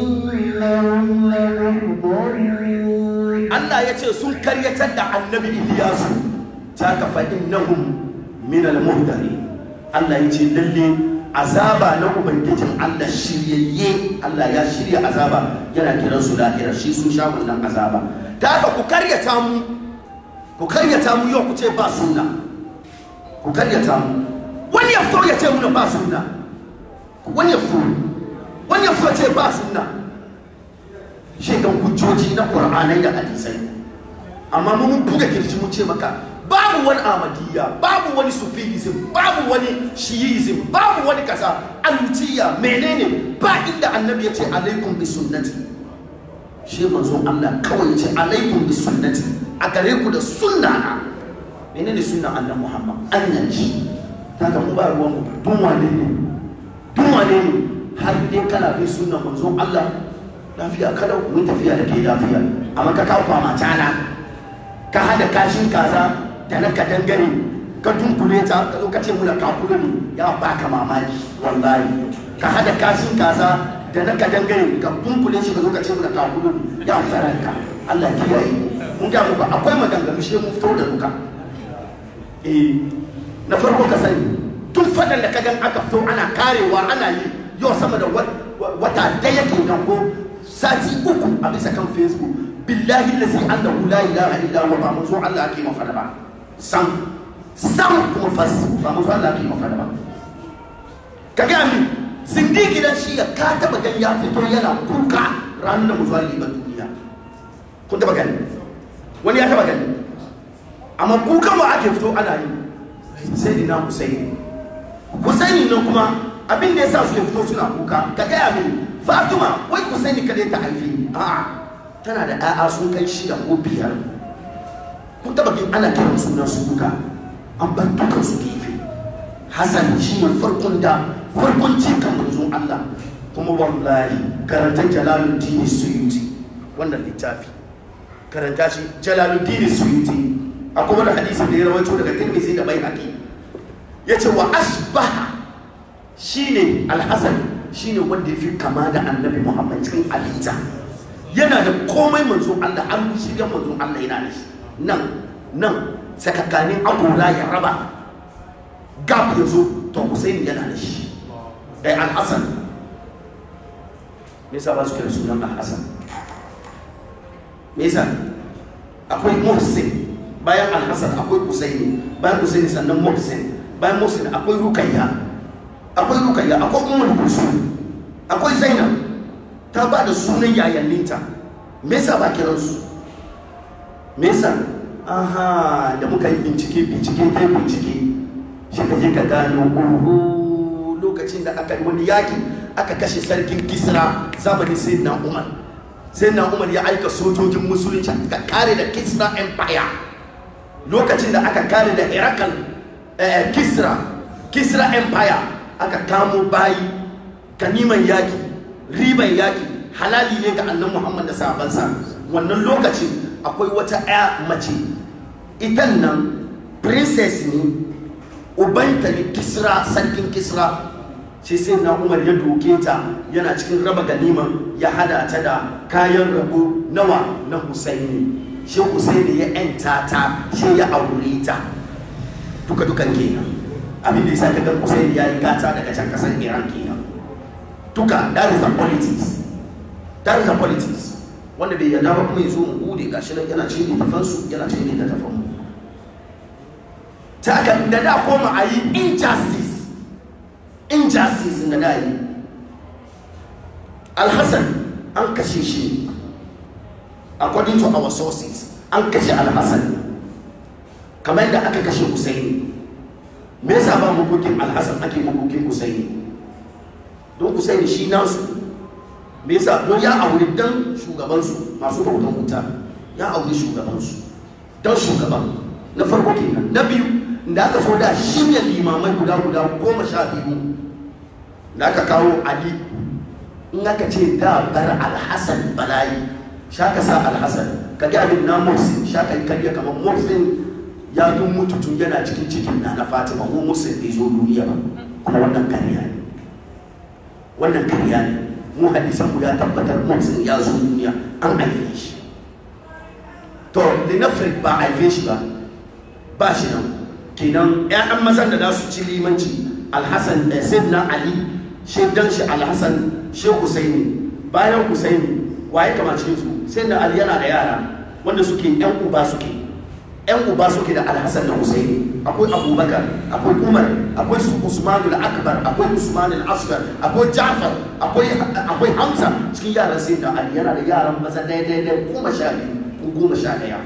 فإنهم لمحضرون Allah ya ce sun karyatar da annabi Iliyasu ta ka fa innahum min al-muhdari Allah ya ce lalle azaba na ubangijin Allah shiryayye Allah ya shirya azaba yana kiran su lahira shi sun sha wannan azaba ta haka ku karyata mu ku karyata mu yau ku ce ba sunna ku karyata mu wani ya fito ya ce mu ba sunna wani ya fito wani ya fito ya ce ba sunna shi ga hujjoji na qur'anai da hadisai amma mun buga kirji mun ce maka babu wani amadiyya babu wani sufism babu wani shiism babu wani kasa alutiya menene ba inda annabi ya ce alaikum bi sunnati shi manzon Allah kawai ya ce alaikum bi sunnati a gare ku da sunna na menene sunnan annabi Muhammad annan shi ta ga mu ba ruwan mu dun wane ne dun wane ne har dai kana bin sunnan manzon Allah lafiya kalau mun tafiya da ke lafiya amma ka kawo kwama tana ka hada kashin kaza da na kadangare ka dunkule ta ka zo ka ce muna kakulu ne ya baka mamaki wallahi ka hada kashin kaza da na kadangare ka dunkule shi ka zo ka ce muna kakulu ne ya faranka Allah ya kiyaye mun ga muku akwai maganganu shi mun fito da duka eh na farko ka sani tun fadan da ka gan aka fito ana karewa ana yi yau sama da wata daya kenan ko sati uku a bisa kan facebook billahi lazi annahu la ilaha illa huwa ba manzo Allah ake mafada ba sam sam kuma fas ba manzo Allah ake mafada ba ka ga min zindigi dan shi ya ka taba gan ya fito yana kuka ranar da manzo Allah ba duniya kun taba gani wani ya taba gani amma kukan wa ake fito ana yi sai ina Husaini Husaini nan kuma abin da yasa suke fito suna kuka ka gaya min Fatima wai Husaini kadai ta haifi a'a tana da 'ya'ya sun kai shida ko biyar kun taba kin ana kiran sunan su duka an bar dukan su gefe Hassan shi ne farkon da farkon cikin manzon Allah kuma wallahi karanta Jalaluddin Suyuti wannan littafi karanta shi Jalaluddin Suyuti akwai wani hadisi da ya rawaito daga Tirmidhi da Baihaqi yace wa asbaha shine Al-Hasan shine wanda ya fi kama da Annabi Muhammad cikin halitta yana da komai manzo Allah an shirya manzo Allah yana da shi nan nan sakakanin agora ya raba gab ya zo to Hussein yana da shi dai Al-Hasan me yasa ba su kira sunan Al-Hasan me yasa akwai Muhsin bayan Al-Hasan akwai Hussein bayan Hussein sannan Muhsin bayan Muhsin akwai Rukayya akwai Rukayya akwai Ummul Kulsum akwai Zainab ta ba da sunan yayanninta me yasa ba kiran su me yasa aha da muka yi bincike bincike kai bincike shi ka je ka gano oho lokacin da aka yi wani yaki aka kashe sarkin kisra zamanin sayyidina umar sayyidina umar ya aika sojojin musulunci aka kare da kisra empire lokacin da aka kare da herakal kisra kisra empire aka kamo bayi ganiman yaki riban yaki halali ne ga annan muhammad da sahabansa wannan lokacin akwai wata ya mace itan nan princess ne ubanta ne kisra sarkin kisra shi sai na umar ya doke ta yana cikin raba ganiman ya hada ta da kayan rabo nawa na husaini shi husaini ya yanta ta shi ya aure ta duka dukan kenan abin da yasa kaga husaini ya yi gata daga can kasar iran kenan duka that is a politics that is a politics wanda bai yarda ba kuma ya zo mu bude gashi nan yana cikin littafansu yana cikin littafan mu ta haka da da koma a yi injustice injustice da da yi alhassan an kashe shi according to our sources an kashe alhassan kamar yadda aka kashe husaini me yasa ba makokin alhassan ake makokin husaini don husaini shi nasu me yasa don ya auri dan shugabansu masu bautan wuta ya auri shugabansu dan shugaban na farko kenan na biyu da aka so da shirya limamai guda guda goma sha biyu da aka kawo ali in aka ce da bar alhassan balayi shaka sa alhassan ka ga abin na musin shaka karya kamar musin ya tun mutu tun yana cikin cikin na na fatima mu musin bai zo duniya ba kuma wannan karya ne wannan karya ne mu hadisan mu ya tabbatar musin ya zo duniya an haife shi to linafrik ba haife shi ba ba shi nan kenan ƴaƴan mazan da za su ci limanci alhassan da sayyidina ali shaidan shi alhassan shi husaini bayan husaini waye kamace su sayyidina ali yana da yara wanda suke ƴan uba suke yan uba suke da alhassan da husaini akwai abubakar akwai umar akwai su usman akbar akwai usman al-asghar akwai jafar akwai akwai hamza cikin yaran sai da ali yana da yaran maza dai dai dai goma sha biyu ko goma sha daya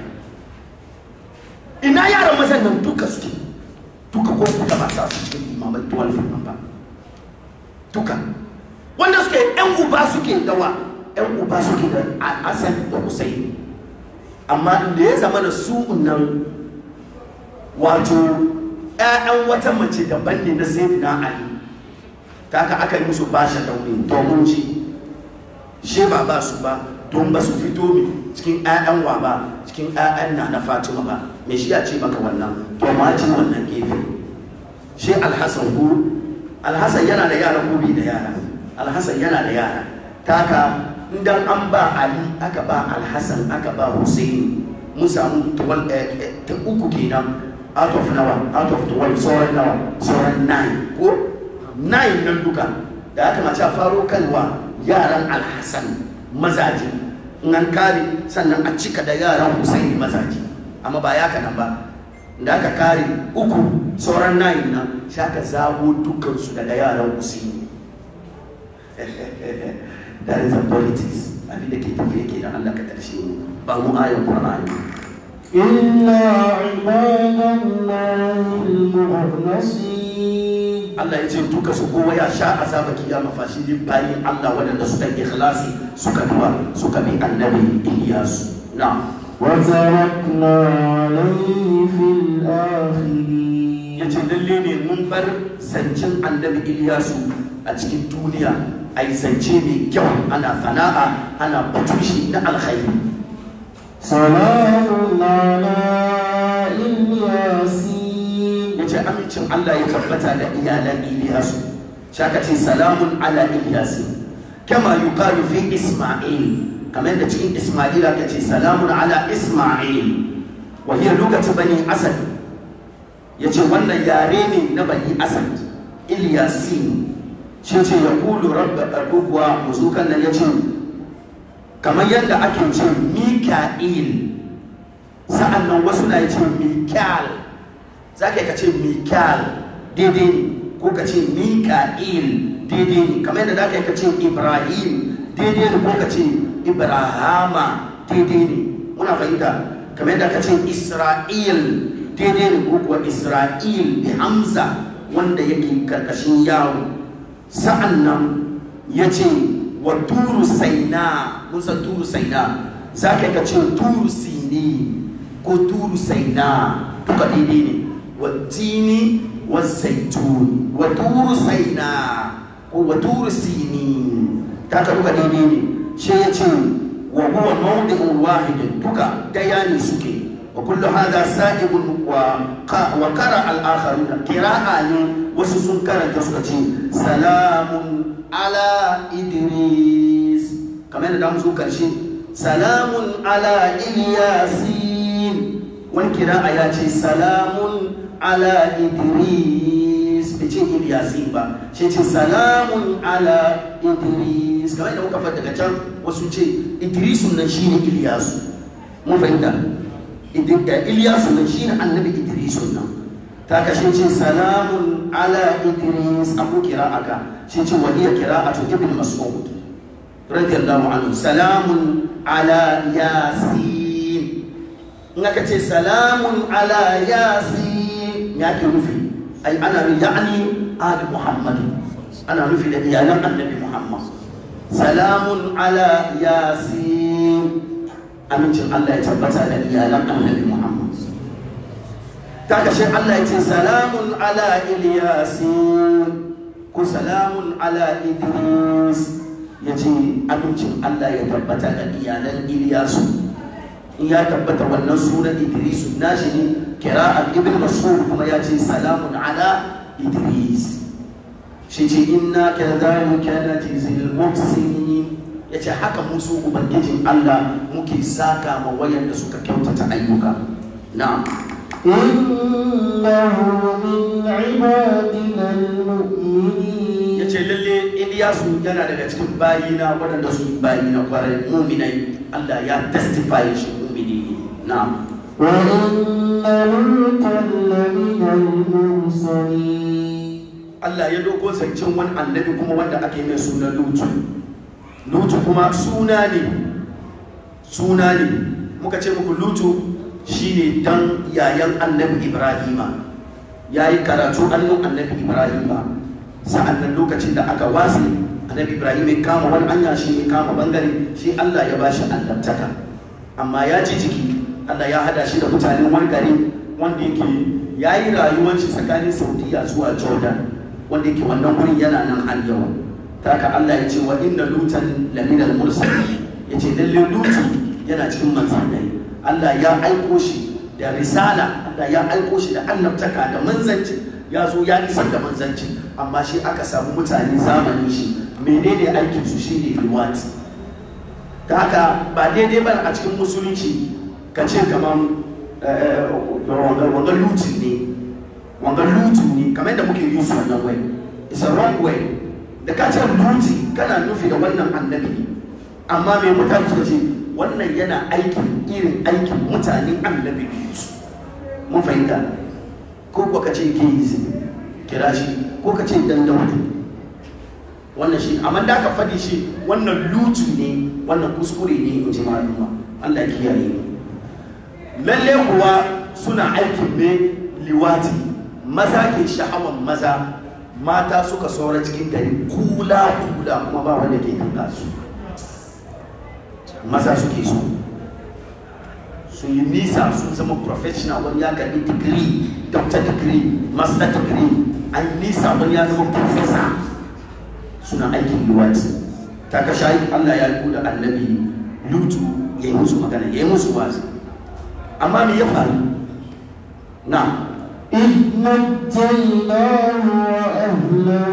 ina yaran mazan nan duka suke duka ko kuka ba sa su cikin imamai 12 nan ba duka wanda suke yan uba suke dawa yan uba suke da asan da husaini amma da ya zama da su nan wato 'ya'yan wata mace daban ne na sayyidina ali kaka aka yi musu bashi daure domin ci shi ba ba su ba don ba su fito mi cikin 'ya'yan wa ba cikin 'ya'yan na na fatima ba me shi ya ce maka wannan to ma ci wannan gefe shi alhassan ko alhassan yana da yara ko bai da yara alhassan yana da yara kaka idan an ba ali aka ba alhassan aka ba hussein mun samu ta uku kenan out of nawa out of 12 sauran nawa sauran 9 ko 9 nan duka da aka mace a faro kalwa yaran alhassan mazaje in an kare sannan a cika da yaran hussein mazaje amma ba ya kanan ba da aka kare uku sauran 9 nan shi aka zabo dukansu daga yaran hussein that is a politics abin da ke tafiya ke da Allah ka tarshe mu ba mu ayan Qur'ani إلا عباد الله المخلصين Allah ya ce duka su kowa ya sha azaba kiyama fashi ne bayin Allah waɗanda suka yi ikhlasi suka duwa suka bi annabi Ilyas na وتركنا عليه في الآخرين ya ce lalle ne mun bar zancen annabi Ilyasu a cikin duniya a yi zance mai kyau ana fana'a ana batushi na alkhairi سلام على الياسين ya ce amincin Allah ya tabbata da iyalan Iliyasu shaka ce salamun ala Ilyasin kama yuqalu fi Isma'il kamar da cikin Isma'il aka ce salamun ala Isma'il wa hiya lugatu bani Asad yace wannan yare ne na bani Asad Ilyasin shi ce ya kulu rabba ko kuwa muzukan nan yace kamar yadda ake ce Mika'il sa'an nan wasu na yace Mikal za ka yi ka ce mikal daidai ne ko ka ce mika'il daidai ne kamar yadda za ka yi ka ce ibrahim daidai ne ko ka ce ibrahama daidai ne muna fahimta kamar yadda ka ce isra'il daidai ne ko kuwa isra'il bi hamza wanda yake karkashin yawo sa'an nan ya ce wa turu saina mun san turu saina za ka yi ka ce turu sini ko turu saina duka daidai ne والتين والزيتون وطور سيناء وطور سينين كاكا دوكا ديني شيء وهو موضع واحد دوكا دياني سكي وكل هذا سائب وقرأ الآخرون قراءة وسسن كرن تسكتي سلام على إدريس كمان دام سكرشي سلام على إلياسين wani kira a ya ce salamun ala idris bai ce ilyasin ba shi ce salamun ala idris kamar da muka faɗa daga can wasu ce idrisun nan shine ilyasu mun fahimta ilyasu nan shine annabi idrisun nan ta kashe ce salamun ala idris abu kira aka shi ce wahiyar kira'atu ibn mas'ud radiyallahu anhu salamun ala yasin in aka ce salamun ala yasin ya ke nufi ai ana nufi ya'ani ali muhammadu ana nufi da iyalan annabi muhammad salamun ala yasin amincin allah ya tabbata da iyalan annabi muhammad ta kashe allah ya ce salamun ala ilyasin ko salamun ala idris ya ce amincin allah ya tabbata da iyalan ilyasu in ya tabbata wannan sunan idris nashi ne kira'ar ibn mas'ud kuma ya ce salamun ala idris shi ce inna kadhalika najzil muhsinin ya ce haka musu ubangijin allah muke saka ma wayanda suka kyautata ayyuka na'am إنه من عبادنا المؤمنين ya ce lalle iliyasu yana daga cikin bayina waɗanda su bayina kwarai muminai allah ya testify shi mumini ne na'am وإن لوطا لمن المرسلين Allah ya doko zancen wani annabi kuma wanda ake mai suna lutu lutu kuma suna ne suna ne muka ce muku lutu shine dan yayan annabi ibrahima ya yi karatu hannun annabi ibrahima sa'an nan lokacin da aka wasi annabi ibrahim ya kama wani anya shi ya kama bangare shi allah ya bashi annabtaka amma ya ji jiki allah ya hada shi da mutanen wani gari wanda yake ya yi rayuwar shi tsakanin saudiya zuwa jordan wanda yake wannan wurin yana nan har yau ta haka allah ya ce wa inna lutan laminal mursali ya ce lalle lutu yana cikin manzannai allah ya aiko shi da risala allah ya aiko shi da annabtaka da manzanci ya zo ya isar da manzanci amma shi aka samu mutane zamanin shi menene aikin su shine liwati ta haka ba daidai ba a cikin musulunci ka ce kamar wanga lutin ne wanga lutin ne kamar da muke yi su wannan way it's a wrong way da ka ce luti kana nufi da wannan annabi ne amma mai mutane suka ce wannan yana aikin irin aikin mutanen annabi lutu mun fahimta ko kuwa ka ce geizi kira shi ko ka ce dan daudu wannan shi amma da ka faɗi shi wannan lutu ne wannan kuskure ne in ji maluma Allah ya kiyaye mu lalle kuwa suna aikin ne liwati maza ke sha'awan maza mata suka saura cikin gari kula kula kuma ba wanda ke kanka su maza suke so sun yi nisa sun zama professional wani ya karbi digiri doctor degree master degree an nisa wani ya zama professor suna aikin luwati ta ka shayi allah ya yi da annabi lutu ya yi musu magana ya yi musu wazi amma me ya faru na إذ نجيناه وأهله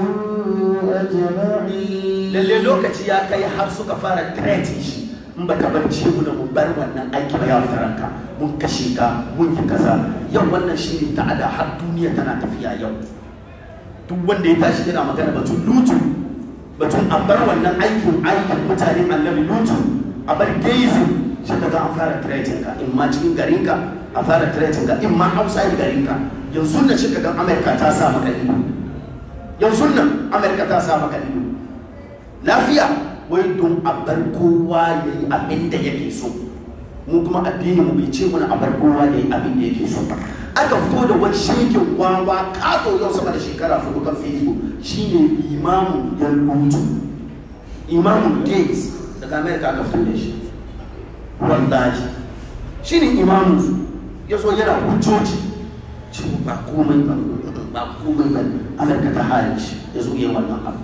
أجمعين lalle lokaci ya kai har suka fara treti shi in ba ka barci mu da mu bar wannan aiki ba ya fita ranka mun kashe ka mun yi kaza yau wannan shi ne ta'ada har duniya tana tafiya yau duk wanda ya tashi yana magana batun lutu batun a bar wannan aikin aikin mutanen annabi lutu a bar gazing shi ka ga an fara tretin ka in ma cikin garinka a fara tretin ka in ma outside garinka yanzu na shi ka ga amerika ta sa maka ido yanzu nan amerika ta sa maka ido lafiya wai don a bar kowa ya yi abin da yake so mu kuma addini mu bai ce mana a bar kowa ya yi abin da yake so ba aka fito da wani shekin wawa kato yau sama da shekara hudu kan facebook shine imamun yan lutu imamun gates daga america aka fito da shi wallahi shine imamun su ya zo yana hujjoji cewa ba komai ba ba komai ba america ta hare shi ya zo yi wannan abu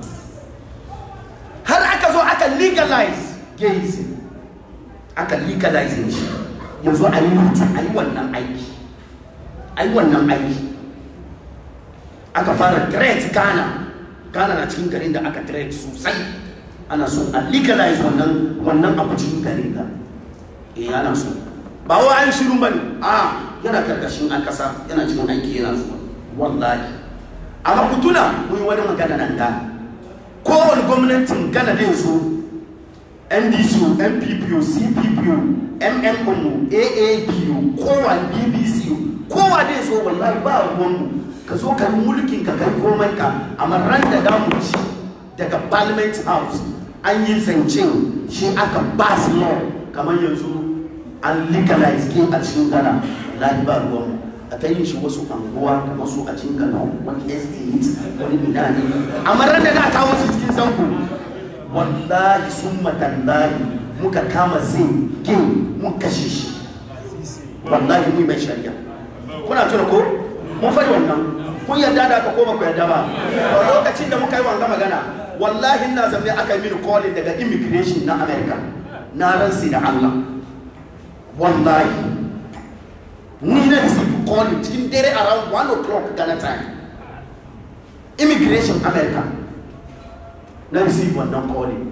har aka zo aka legalize gazing aka legalize shi yanzu a yi mutu a yi wannan aiki a yi wannan aiki aka fara threat ghana ghana na cikin garin da aka threat sosai ana so a legalize wannan wannan abu cikin garin da eh ana so ba wa an shirin bane a yana karkashin an kasa yana cikin aiki yana zuwa wallahi amma ku tuna mun yi wani magana nan da kowane gwamnatin gana da yanzu ndcu nppu cppu mmmu aapu kowa bbc kowa da yanzu wallahi ba ruwanmu ka zo ka yi mulkin ka kai komai ka amma ran da damu ci daga parliament house an yi zancen shi aka pass law kamar yanzu an legalize ke a cikin gana wallahi ba ruwanmu a ta yin shi wasu anguwa kamar su a cikin gana wani estate wani ina ne amma ran da na kawo su cikin zango wallahi sun matallahi muka kama zai ke mun kashe shi wallahi mu mai shari'a kuna tuna ko mun faɗi wannan kun yarda da aka koma ku yarda ba a lokacin da muka yi wanga magana wallahi na zamne aka yi mini calling daga immigration na america na ransi da allah wallahi ni na receive calling cikin dare around 1 o'clock Ghana time immigration America na receive wannan calling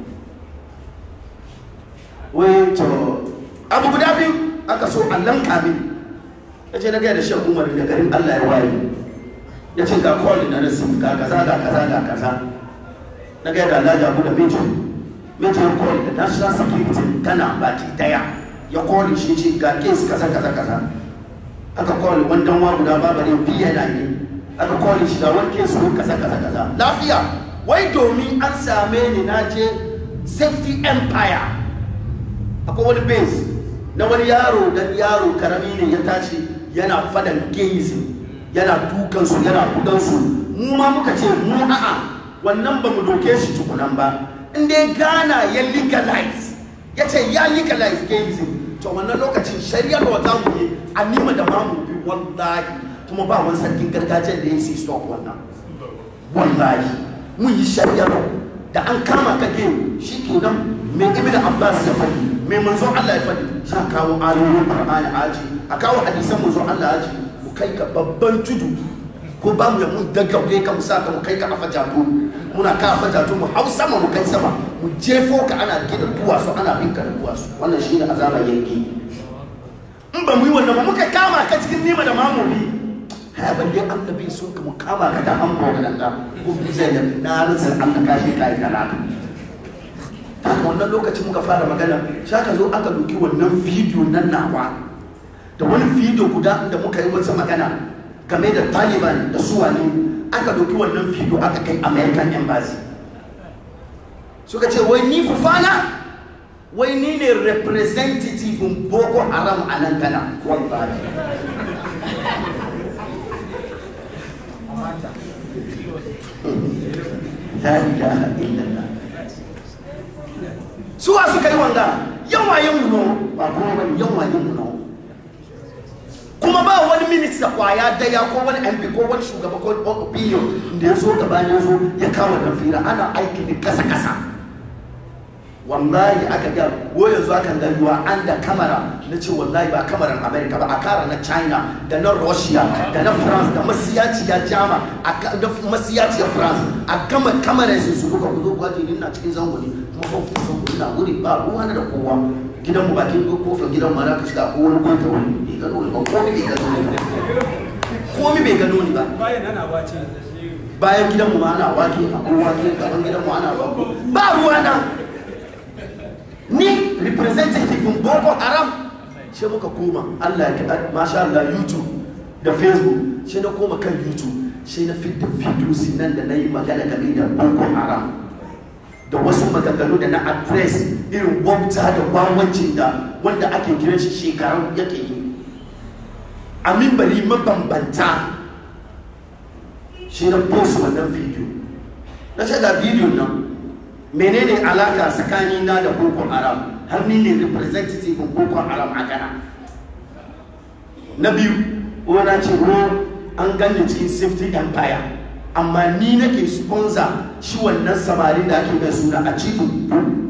wai to abu guda biyu aka so allon kamin ya ce na gaya da shan umar da garin Allah ya waye ya ce ga calling na receive ga kaza ga kaza ga kaza na gaya da Allah ya abu da major major call da national security kana baki daya ya calling shi ce ga case kaza kaza kaza aka kawai wandan wa guda babarin biya na ne aka kawai shi ga wani kesu kaza kaza kaza lafiya wai domin an same ni na je safety empire akwai wani base na wani yaro dan yaro karami ne ya tashi yana fadan gayism yana dukansu yana bugansu mu ma muka ce mu a'a wannan ba mu doke shi tukunan ba in dai Ghana ya legalize ya ce ya legalize gayism to wannan lokacin shari'ar wa za mu yi a nima da mamu bi wallahi kuma ba wani sarkin gargajiyar da ya yi stop wannan wallahi mun yi shari'ar da an kama ka ke shi kenan mai ibn abbas ya faɗi mai manzo Allah ya faɗi za a kawo ayoyin qur'ani aji a kawo hadisan manzo Allah aji mu kai ka babban tudu ko ba mu ya mun daggaure ka mu sa ka mu kai ka afa jato muna ka afa jato mu hau sama mu kai sama mu jefo ka ana gina duwatsu ana bin ka da duwatsu wannan shi ne azaba yanki in ba mu yi wannan ba muka kama ka cikin nima da mamuni ha ban dai annabi sun ka mu kama ka da an boga nan da ko bi zai da na rasa an ka kashe kai talaka ta wannan lokacin muka fara magana sai aka zo aka doki wannan bidiyo nan nawa da wani bidiyo guda da muka yi wata magana game da taliban da su wani aka doki wannan bidiyo aka kai american embassy suka ce wai ni fufana wai ni ne representative boko haram a nan gana wallahi la ilaha illallah suwa suka yi wanga yawa yin muno ba kuma bane yawa yin muno kuma ba wani minista kwaya daya ko wani mp ko wani shugaba ko opinion da ya zo gabanin zo ya kawo da fira ana aiki ne kasa kasa wallahi aka ga wo yanzu akan ga ruwa an da kamera na ce wallahi ba kamaran america ba a kara na china da na russia da na france da masiyaci ya jama da masiyaci ya france a gama kamera sai su duka ku zo ku ajiye na cikin zango ne kuma ban fi zango ina wuri ba ruwa na da kowa gidan mu bakin kofar gidan ma na ka shiga ko wani kwanta wani bai gano ni ba komi bai gano ni ba komi bai gano ni ba bayan ana wace bayan gidan mu ma ana wake a kowa gaban gidan mu ana wake ba ruwa na ni representative boko haram sai muka koma allah ya masha allah youtube da facebook sai na koma kan youtube sai na fit da videos nan da na yi magana game da boko haram da wasu maganganu da na address irin wabta da wawancin da wanda ake kiran shi shekaru yake yi a mimbari mabambanta shi na post wannan video na ce ga video nan menene alaka tsakani na da boko haram har ni ne representative boko haram a ghana na biyu na ce ko an gane cikin safety empire amma ni nake sponsor shi wannan samarin da ake mai suna a cikin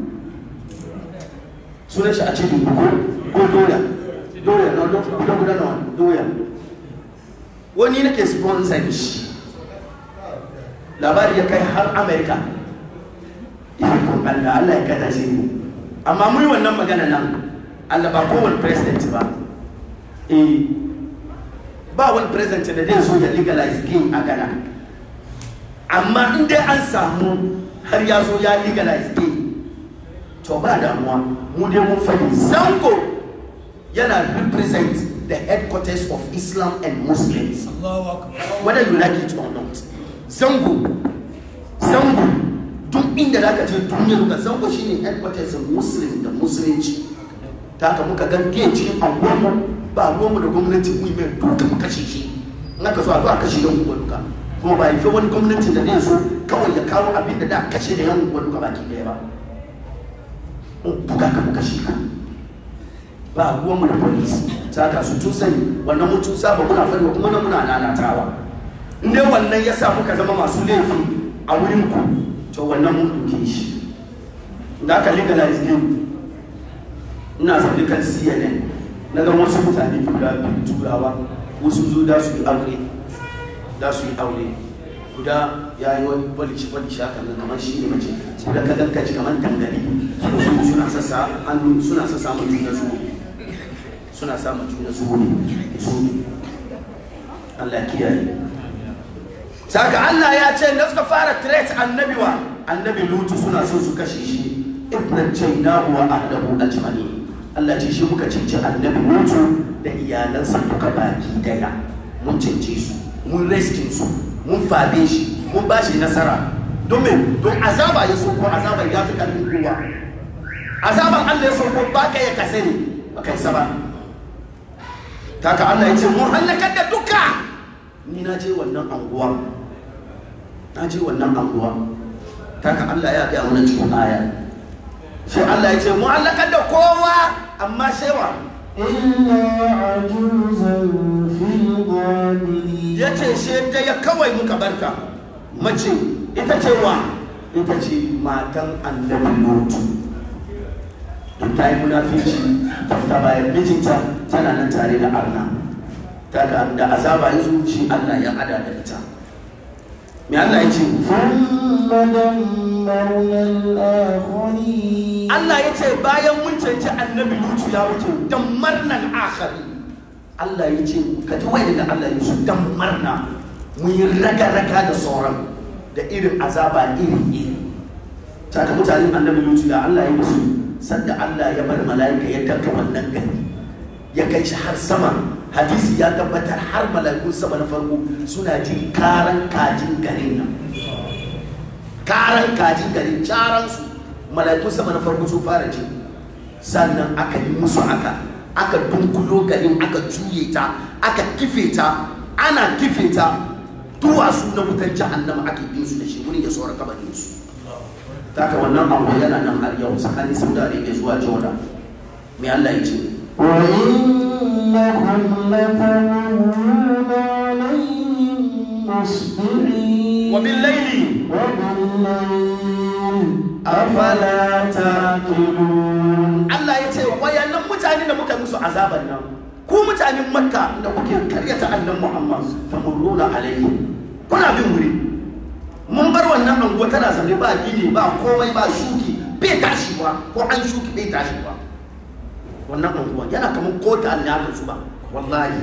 sunan shi a cikin ko ko doya doya na guda guda na doya wani nake sponsor shi labari ya kai har america ikon Allah Allah ya kada shi mu amma mun yi wannan magana nan Allah ba kowane president ba eh ba wani president da zai so ya legalize gay a Ghana amma in dai an samu har ya zo ya legalize gay to ba damuwa mu dai mun fadi zango yana represent the headquarters of Islam and Muslims Allahu akbar whether you like it or not zango zango duk inda za ka je duniyar ka zango shi ne headquarters muslim da musulunci ta haka muka gan ke cikin anguwanmu ba ruwanmu da gwamnati mu mai duka mu kashe shi in aka so a zo a kashe yan unguwa duka kuma ba haife wani gwamnati da zai zo kawai ya kawo abin da da kashe da yan unguwa duka baki daya ba in buga ka mu kashe ka ba ruwanmu da police ta haka su tun sani wannan mun tun saba muna fari kuma na muna nanatawa in dai wannan ya sa muka zama masu laifi a wurin ku to wannan mun duke shi da aka legalize game ina zaune kan cnn na ga wasu mutane guda biyu turawa wasu zo da su yi aure da su yi aure guda ya yi wani balishi balishi haka nan kamar shi ne mace guda ka ganka ci kamar dangane suna sassa hannu suna sassa mu juna su suna sa mu juna su ne su Allah ya kiyaye saka Allah ya ce da suka fara threat annabi wa annabi lutu suna so su kashe shi ibnan jainahu wa ahlahu ajmani Allah ce shi muka cinci annabi mutu da iyalansa duka baki daya mun cince su mun reskin su mun fabe shi mun ba shi nasara domin don azaba ya sauko azabar ya fi karfin kowa azaban Allah ya sauko ba ka ya kase ne ba kai sa ba taka Allah ya ce mun halakar da duka ni na je wannan anguwa na je wannan anguwa taka Allah ya gaya mana cikin aya sai Allah ya ce mun halakar da kowa amma shewa إلا عجوزا في الغابرين ya ce shi ya kawai muka barka mace ita ce wa ita ce matan annabi lutu in ta yi munafici ta fita bayan mijinta tana nan tare da arna ta ga da azaba ya zo shi Allah ya hada da ita me Allah ya ce ثم دمرنا الآخرين Allah ya ce bayan mun canci annabi lutu ya wuce dammarnan akhari Allah ya ce ka ji wai da Allah ya su dammarna mun yi raga-raga da sauran da irin azaba iri-iri taka mutanen annabi lutu da Allah ya musu sanda Allah ya bar mala'ika ya danka wannan gani ya kai shi har sama hadisi ya tabbatar har mala'ikun sama na farko suna jin karan kajin garin nan karan kajin garin caransu mala'ikun sama na farko sun fara ji sannan aka yi musu aka aka dunkulo garin aka juye ta aka kife ta ana kife ta duwatsu na wutar jahannama ake bin su da shi wurin ya saura kabarin su ta ka wannan abu yana nan har yau tsakanin saudi arabia zuwa jordan mai allah ya ce وإنكم لتمرون عليهم مصبحين وبالليل وبالليل afala taqilun Allah ya ce wayannan mutane da muka musu azaban nan ku mutanen makka da kuke karyata annan muhammad tamurruna alaihi kuna bin wuri mun bar wannan anguwa tana zaune ba gini ba komai ba shuki bai tashi ba ko an shuki bai tashi ba wannan anguwa yana kamar kota ne aka su ba wallahi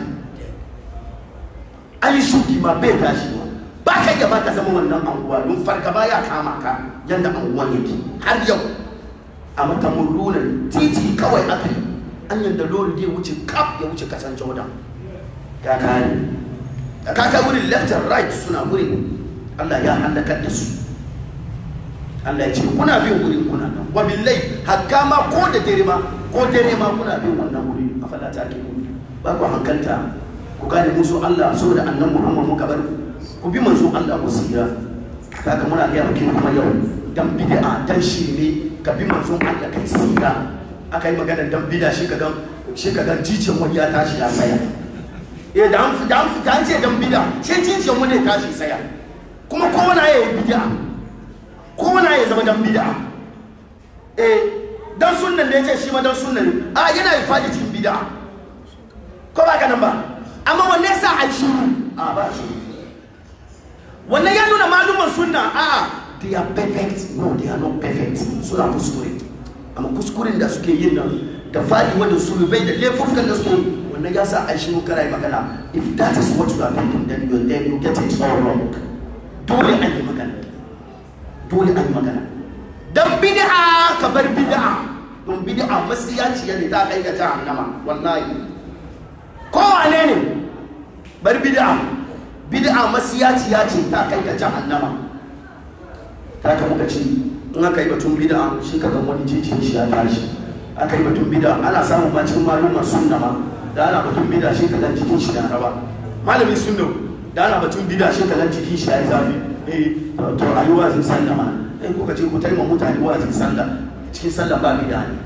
an yi shuki ma bai tashi ba ba ka iya ba ka zama wannan anguwa don fargaba ya kama ka yadda anguwan yake har yau a matamurrunan titi kawai aka yi an yadda lori da ya wuce kaf ya wuce kasan jordan ya kare da kaka wurin left and right suna wurin allah ya halakar da su allah ya ce kuna bin wurin kuna nan wa billai hakka ma ko da dare ma ko dare ma kuna bin wannan wuri a falata ke ba ku hankalta ku gane musu allah saboda annan muhammad muka bar ku ku bi manzo Allah ku sira kaga muna ga maki kuma yau dan bid'a dan shirme ka bi manzo Allah kai sira aka yi magana dan bid'a shi kaga shi kaga jijin wani ya tashi ya tsaya eh da an da an fita an ce dan bid'a shi jijin wani ya tashi tsaya kuma kowane ya yi bid'a kowane ya zama dan bid'a eh dan sunnan da yace shi ma dan sunnan a yana yi fadi cikin bid'a ko ba ka nan ba amma wanne yasa ai shiru a ba shiru wannan ya nuna maluman sunna a'a they are perfect no they are not perfect suna kuskure amma kuskuren da suke yin nan da fadi wanda sulubai da laifukan da suke yi, wannan ya sa a shi mun kara magana if that is what you are thinking then you then you get it all wrong dole an yi magana dole an yi magana dan bid'a ka bar bid'a don bid'a masiyaciya ne ta kai ga jahannama wallahi kowane ne bar bid'a bid'a masiyaciya ce ta kai ka jahannama ta ka muka ce in aka yi batun bid'a shi ka ga wani jijin shi ya tashi aka yi batun bid'a ana samun ma cikin malumar sunna ma da ana batun bid'a shi ka ga jikin shi da raba malamin sunna da ana batun bid'a shi ka ga jikin shi ya yi zafi eh to a yi wazin sallah ma eh kuka ce ku taimaka mutane wazin sallah cikin sallah ba bid'a ne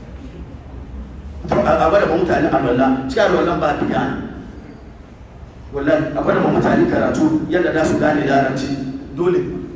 to a bada ba mutane alwala cikin alwala ba bid'a ne wallahi akwai da mutane karatu yadda za su gane larabci dole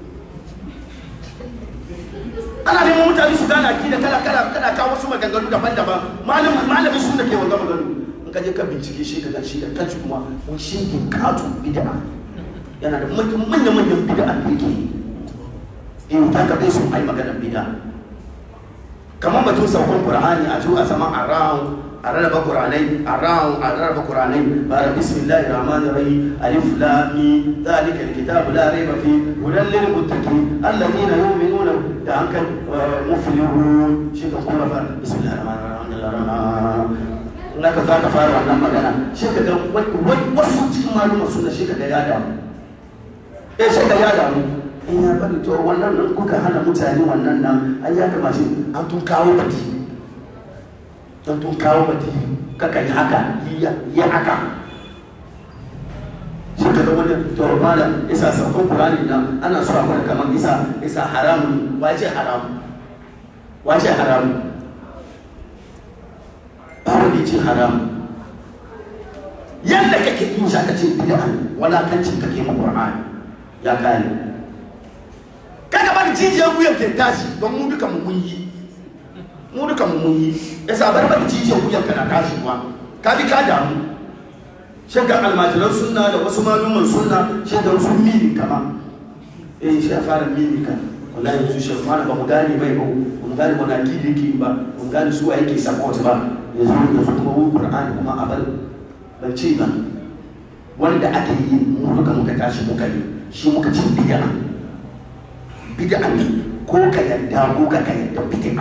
ana neman mutane su gane akida kala kala kada kawo wasu maganganu daban-daban malamin malamin sun da ke wanga maganganu in ka je ka bincike shi ka shi da kanshi kuma wani shingin katon bid'a yana da manyan manyan bid'a da yake yi in ta ka bai sun ai maganar bid'a kamar batun saukon qur'ani a zo a zama around a rarraba Qur'anai a rarraba Qur'anai ba bismillahir rahmanir rahim alif lam mim zalika alkitabu la rayba fi hudan lil muttaqin alladhina yu'minuna da hankan muflihun shi ka kuma fa bismillahir rahmanir rahim na ka za ka fara wannan magana shi ka ga wasu cikin malumar suna shi ka ga ya damu eh shi ka ya damu in ya bari to wannan nan kuka hana mutane wannan nan ai ya kamace an tun kawo baki an tun kawo baki kaka yi haka yi haka shi ka ga wani to malam isa saukan kurani nan ana so a gwada kamar isa isa haramun wace haramun wace haramun ba wanda ya ce haramun yadda kake yin shi aka ce bid'a walakancin kake ma qur'ani ya kare kada ba jijiyar wuyan ke tashi don mu duka mu mun yi mu duka mu mun yi yasa bar bar jijiyar wuyan ka na tashi kuwa ka bi ka damu shekar almajiran sunna da wasu maluman sunna shekar sun mini kama eh shi ya fara mini ka wallahi yanzu shi fara ba mu gane mai ba mu gane wani akidi yake ba mu gane su wa yake support ba yanzu yanzu kuma wani qur'ani kuma a bar ban ce ba wanda ake yi mu duka muka tashi muka yi shi muka ce bid'a bid'a ne ko ka yadda ko ka ka yadda bid'a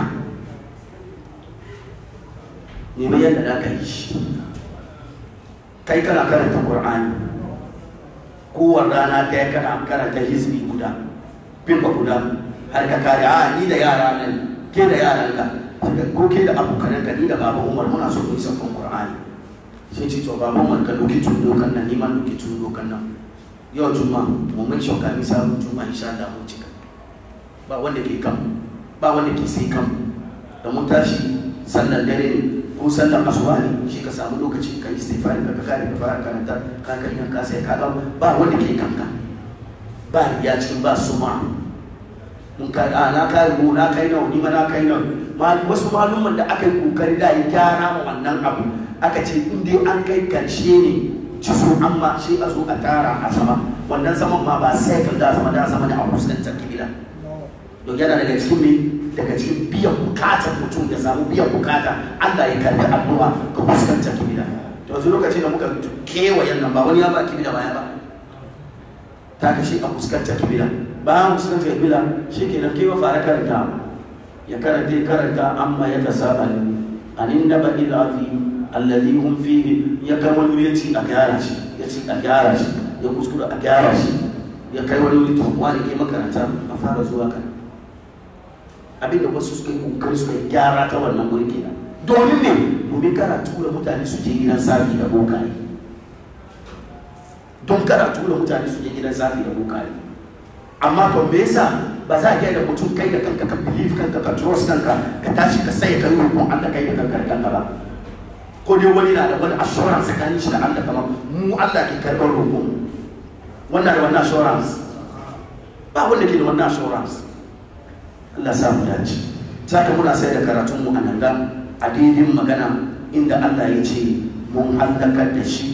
ne mai yadda da ka yi shi kai kana karanta qur'ani kowane rana ɗaya kana karanta hizbi guda fimfa guda har ka kare a ni da yara nan ke da yaran ka ko ke da abokanan ka ni da baba umar muna so mu yi sakon qur'ani sai ce to baba umar ka doki tun dokan nan ni ma doki tun dokan nan yau juma mu mai shauka mi sabon juma insha Allah mun cika ba wanda ke kan ba wanda ke sai kan da mun tashi sallar dare ne ko sallar asuba ne shi ka samu lokaci ka yi istighfar ka kare ka fara karanta ka kai nan ka sai ka ga ba wanda ke kanka ba ya cikin ba suma mun ka a na kai mu na kai nawa ni ma na kai nawa wasu malumman da aka yi kokari da ya gyara ma wannan abu aka ce in dai an kai karshe ne ci so amma shi a zo a tara a sama wannan saman ma ba sai kan da sama da sama da a fuskantar kibila don yana daga cikin ne daga cikin biyan bukatar mutum ya samu biyan bukata Allah ya karbi addu'a ka fuskantar kibila to yanzu lokacin da muka kewayen nan ba wani ya ba kibila baya ba ta kashe a fuskantar kibila bayan fuskantar kibila shi ke nan kewa fara karanta ya karanta karanta amma ya tasa'al anin naba idafi alladhi hum fihi ya kai wani ya ci a gyara shi ya ci a gyara shi ya kuskura a gyara shi ya kai wani wuri to wani ke makaranta a fara zuwa kana abinda wasu suka yi kokari suka yi gyara ta wannan wuri kenan domin ne domin kana tura mutane su je gidan safi da bokaye don kana tura mutane su je gidan safi da bokaye amma to me yasa ba za ka yi da mutum kai da kanka ka believe kanka ka trust kanka ka tashi ka sai ka yi roƙon Allah kai da kanka da kanka ba ko dai wani na da wani assurance tsakanin shi da Allah kamar mu Allah ke karɓar roƙon wannan da wannan assurance ba wanda ke da wannan assurance Allah sa mu dace ta ka muna sai da karatun mu a nan da a daidin magana inda Allah ya ce mun hallakar da shi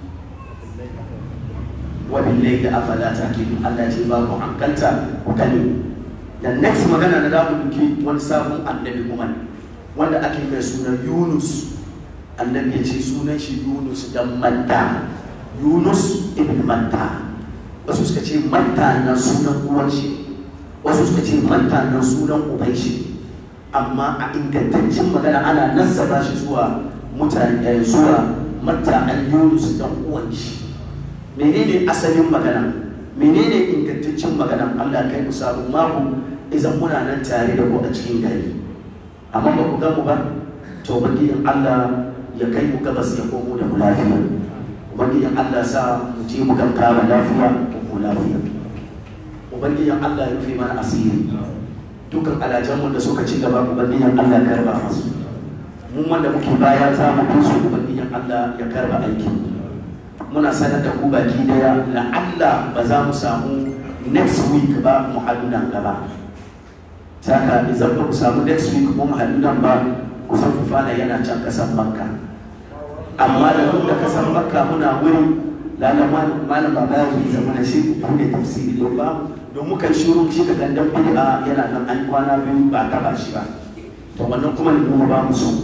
wabin lai da afala ta ke Allah ce ba ku hankalta ku gani da next magana na damu duki wani sabon annabi kuma wanda ake mai sunan Yunus annabi ya ce sunan shi Yunus dan Matta Yunus ibn Matta wasu suka ce Matta na sunan uwan shi wasu suka ce Matta na sunan uban shi amma a ingantaccen magana ana nasaba shi zuwa mutane zuwa Matta an Yunus dan uwan shi menene asalin magana menene ingantaccen magana Allah kai mu sabon mako idan muna nan tare da ku a cikin gari amma ba ku gamu ba to ubangijin Allah ya kai mu gabas ya komo da mu lafiya ubangijin Allah sa mu je mu gamka ba lafiya ko mu lafiya ubangijin Allah ya rufe mana asiri dukkan alajanmu da suka ci gaba ubangijin Allah ya karba masu mun wanda muke baya za mu su ubangijin Allah ya karba aikin muna sanar da ku baki daya la'alla ba za mu samu next week ba mu haɗu nan gaba saka idan ba ku samu next week mu haɗu nan ba ku san fufana yana can kasan makka amma da duk da kasan makka muna wuri lalla malam baba ya yi zama na shi ku ne tafsiri don ba don muka shiru shi ka gandan bid'a yana nan an kwana biyu ba taba shi ba to wannan kuma ne mu ba mu so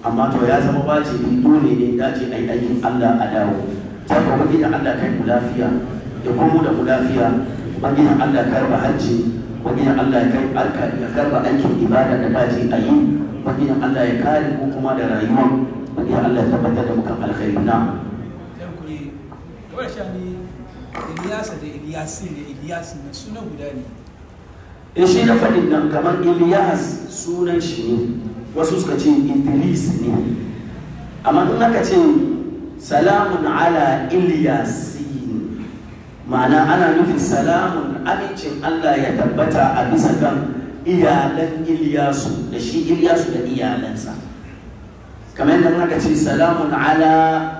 amma to ya zama wajibi dole ne dace a yi aikin Allah a dawo ta ka wani da Allah kai mu lafiya da kuma da mu lafiya wani da Allah karba hajji wani da Allah ya kai alka ya karba aikin ibada da dace a yi wani da Allah ya kare ko kuma da rayuwa wani da Allah ya tabbatar da muka alkhairi na dan kuri kawai sha ne Iliyasa da Iliyasi da Iliyasi na suna guda ne in shi na faɗin nan kamar Ilyas sunan shi ne wasu suka ce Idris ne amma in aka ce salamun ala Ilyasin ma'ana ana nufin salamun amincin Allah ya tabbata a bisa kan iyalan Ilyasu da shi Ilyasu da iyalansa kamar yadda aka ce salamun ala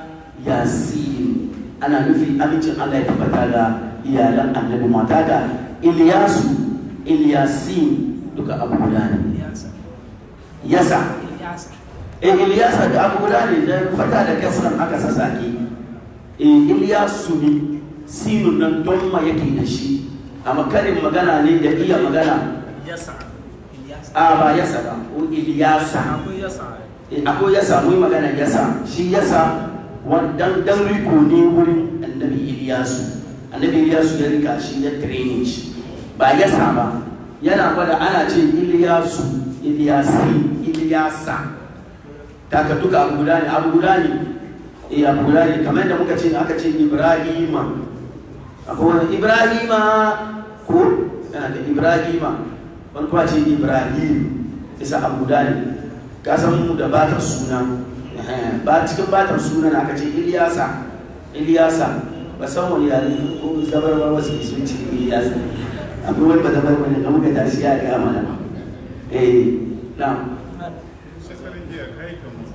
Yasin ana nufin amincin Allah ya tabbata ga iyalan annabi mata ga Ilyasu Ilyasin duka abu guda ne Iliyasa yasa Iliyasa e Ilyasa da abu guda ne da fata da kasran aka sasake e Ilyasu ne sinun nan don ma yake da shi amma karin magana ne da iya magana Yasa Iliyasa a ba yasa ba ko Ilyasa akwai Yasa e akwai yasa mu yi magana yasa shi yasa wannan dan riko ne wurin annabi Ilyasu annabi Ilyasu ya rika shi ya training shi ba yasa ba yana gwada ana ce Ilyasu Ilyasi Ilyasa kaka duka abu guda ne abu guda ne eh abu guda ne kamar da muka ce aka ce Ibrahima akwai wani Ibrahima ko yana da Ibrahima wani kuma ce Ibrahim isa abu guda ne ka san mu da batar suna eh, ba cikin batar suna na aka ce Ilyasa Ilyasa ba san wani yare ko zabarwa wasu sun ce Ilyasa akwai wani ba zabarwa ne da muka tashi ya ga mana eh na Shekaran jiya ka yi kama.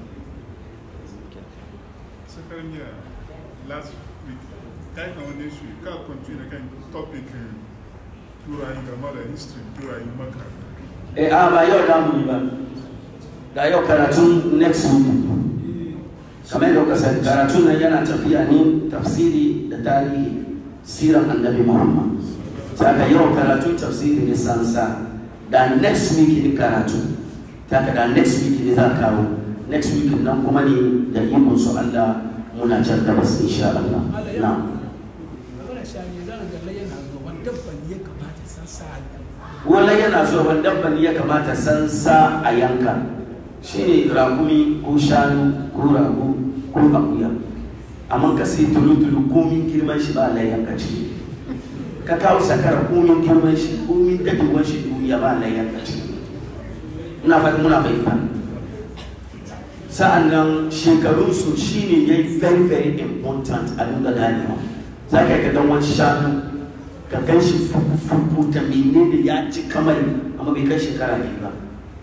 Shekaran jiya last week ka yi kama this week ka continue da kan topic turayen game da history turayen maka. eh a ba yau da mu yi ba da yau karatun next week kamar yadda kuka sani karatun nan yana tafiya ne tafsiri da tarihi siran annabi muhammad saka yau karatun tafsiri ne sansa da next week ne karatu saka da next week ne za kawo next week nan kuma ne da ikon su allah muna can gabas insha allah na kawai sha ne zan ga yana zuwa wani dabban ya kamata san sa wala yana zuwa wani dabban ya kamata san sa a yanka shine ragumi ko shanu ko rago ko akuya amma ka sai tulu-tulu komin girman shi ba la yanka ce ka kawo sakara komin girman shi komin dadewan shi duniya ba la yanka ce ina fata muna fahimta sa'an nan shekarunsu shine ya yi very very important a dinga ganewa za ka yi ka dan wani shanu ka gan shi fuku ta menene ya ci kamar amma bai kai shekara ne ba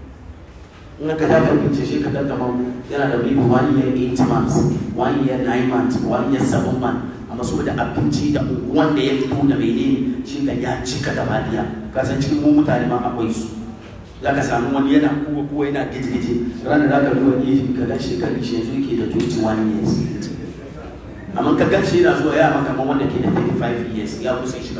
in ka ta karfince shi ka dan kamar yana da maybe one year eight months one year nine months one year seven months amma saboda abinci da wanda ya fito da menene shi ka ya cika da badiya ka san cikin mu mutane ma akwai su za ka samu wani yana kuwa kuwa yana gije-gije ranar za ka zuwa ne ka gan shekaru shi yanzu yake da 21 years amma ka gan shi yana zuwa yara kamar wanda ke da 35 years ya kusa shiga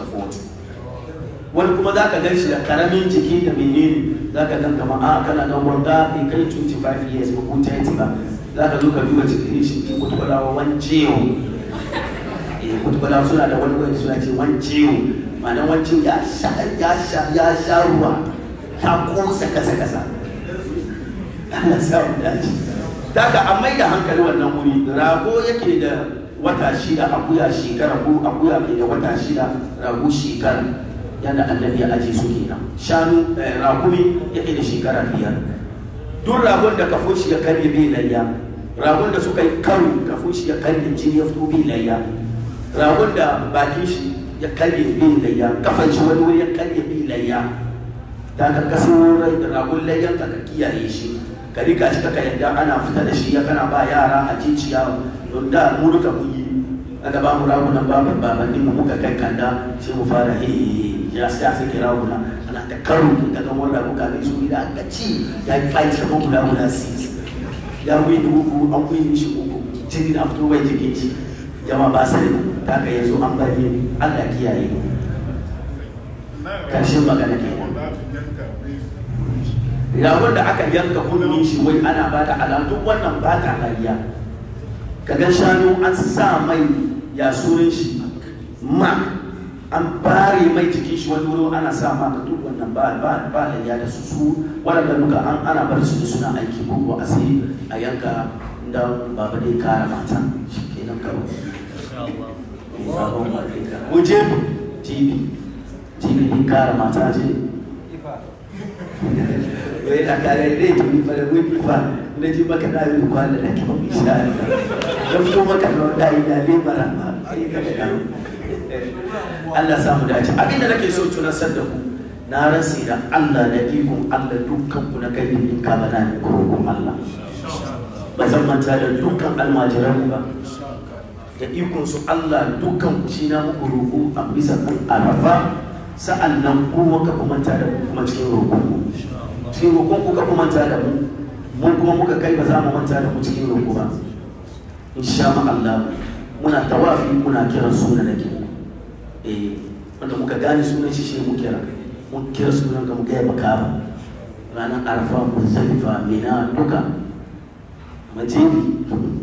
40 wani kuma za ka gan shi da karamin jiki da menene za ka gan kamar a kana dan wanda bai kai 25 years ba ko 30 ba za ka zo ka duba cikin shi ke kutubalawa wani ciwo eh kutubalawa suna da wani wani suna ce wani ciwo ma'ana wani ciwo ya sha ya sha ya sha ruwa ya kosa kasa kasa Allah sa mu dace daga an mai da hankali wannan wuri rago yake da wata shida akuya shekara ko akuya ke da wata shida rago shekara yadda annabi ya aje su kenan shanu ragumi yake da shekara biyar duk ragon da kafin shi ya karye bai layya ragon da suka yi karo kafin shi ya karye jini ya fito bai layya ragon da bakin shi ya karye bai layya kafan shi wani wuri ya karye bai layya da ka kaso ragon layyan ka ka kiyaye shi ka rika shi ka yadda ana fita da shi ya kana ba yara a jiciya don da mu duka mun yi aka ba mu ragunan baban babanni mu muka kai kanda sai mu fara he ya sai sai kira raguna ana ta karo ki ka ga wannan rago kafin su da aka ci ya yi fight kamar guda guda six ya wuyi da uku an wuyi shi uku jini na fito bai jikin shi jama ba sai ta ka yanzu an bari Allah kiyaye Karshen magana kenan. Wanda aka yanka bai ragon da aka yanka kunnin shi wai ana ba da alam duk wannan ba ta hariya kaga shanu an sa mai ya sunan shi ma an bare mai cikin shi wani wuri ana sa ma duk wannan ba ba ba da ya da su su waɗanda duka an ana bar su suna aiki ko ko a sai a yanka dan baba dai kara mata shi kenan kawai sabon wadda ko jebi jibi jibi din kara mata ce wai da kare dai jibi fara wai fa na ji maka da yi kwana da kuma isha ya fito maka da wanda yi da lebara ba kai ka da Allah samu dace abinda nake so tunasar da ku na rasi da Allah da ikon Allah dukkan ku na kai in ka bana ni kurkun Allah ba zan manta da dukkan almajiran ba da ikon su Allah dukkan ku shi na muku roƙo a bisa kan arafa sa'an nan kuma ka kumanta da mu kuma cikin roƙon ku cikin roƙon ku ka kumanta da mu mun kuma muka kai ba za mu manta da ku cikin roƙo ba insha Allah muna tawafi muna kiran suna da ke eh wanda muka gane sunan shi shi mu kira mun kira sunan ka mu gaya maka ba ranar arfa muzdalifa mina duka majibi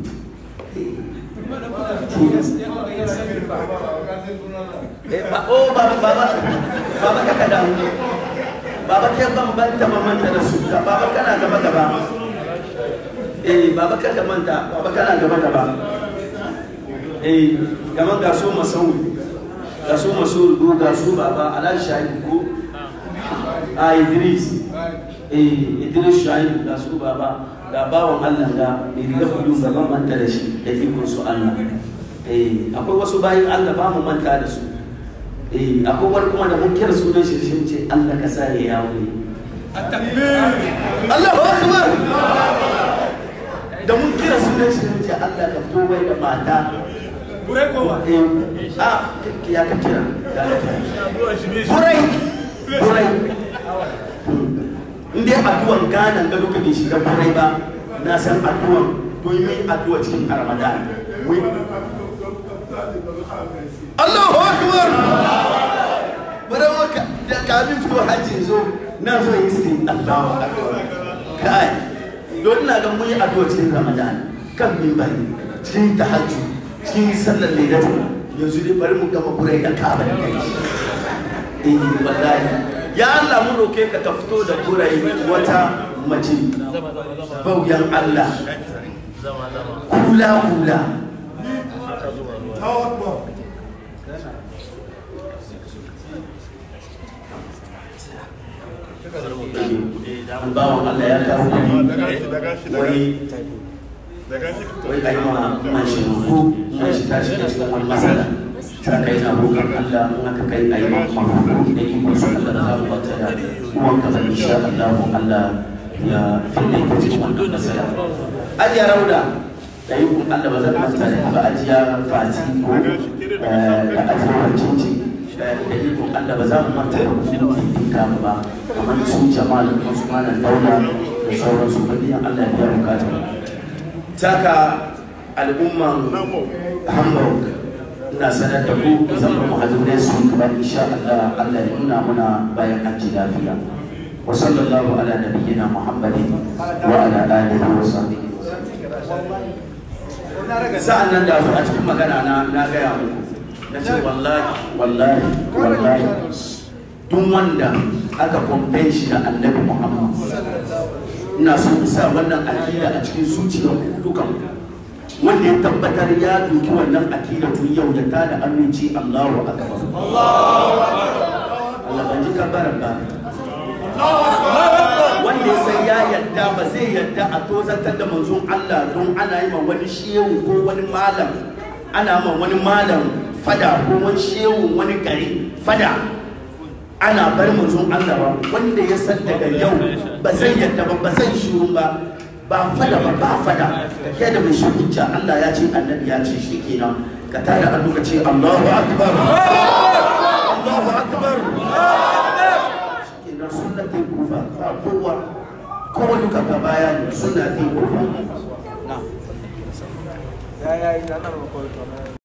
oh baba baba baba kaka da baba ke bambanta mamanta da su baba kana gaba gaba eh baba kaka manta baba kana gaba gaba eh gaman ga su masaudi ga su masaudi ga su baba alal shahid ko a idris eh idris shahid ga su baba ga bawan Allah ga mai riga kudu ga ban manta da shi da ikon su Allah eh akwai wasu bayin Allah ba mu manta da su eh akwai wani kuma da mun kira sunan shi shi ce Allah ka sa ya yawo Allahu akbar da mun kira sunan shi ce Allah ka fito bai da mata Burai kowa. eh a ya ka kira ya ka kira burai burai in dai addu'an Ghana ga duka bai shiga burai ba na san addu'an don yi addu'a cikin Ramadan Allahu akbar bari maka da kamin fito hajji zo na zo yi sirri Allahu akbar kai don ina ga mun yi addu'a cikin Ramadan kan mimbari cikin tahajjud cikin sallar lailatu yanzu dai bari mu gama burai da kaba da kai eh wallahi ya Allah mu roke ka ka fito da burai wata mace bauyan Allah kula kula an bawan Allah ya kawo wai wai ai ma man shi ko man shi ta shiga cikin wani matsala ta kai na roƙon Allah in aka kai ai ma mahoro da ikon su Allah da za mu bata da uwan ka zan insha Allah Allah ya fille ka cikin wannan matsala ajiya rauda da ikon Allah ba zan manta da ba ajiya fati ko da ajiyar cinci da ikon Allah ba za mu manta da kuɗin kama ba kamar su jama'a da su malam daula da sauransu ba biyan Allah ya biya bukata taka al'umman hamburg ina sanar da ku zama muhaddirai su kamar insha Allah Allah ya nuna muna bayan an ji lafiya wa sallallahu ala nabiyyina muhammadin wa ala alihi wa sahbihi sa'an nan da a cikin magana na na gaya muku na ce wallahi wallahi wallahi duk wanda aka kwamfen shi da annabi muhammad ina so in sa wannan akida a cikin zuciyar dukan wanda ya tabbatar ya doki wannan akida tun yau ya tada aminci Allahu akbar Allah ban ji kabaran ba wanda ya san ya yadda ba zai yadda a tozartar da manzon Allah don ana yi ma wani shehu ko wani malam ana ma wani malam fada ko wani shehu wani gari fada ana bar manzon Allah ba wanda ya san daga yau ba zai yadda ba ba zai shiru ba ba fada ba ba fada kai da mai shi hujja Allah ya ce annabi ya ce shi kenan ka tada hannu ka ce Allahu akbar Allahu akbar shikenan sunna ta kufa ba kowa kowa duka ka baya ne sunna ta kufa Ya ya yi ana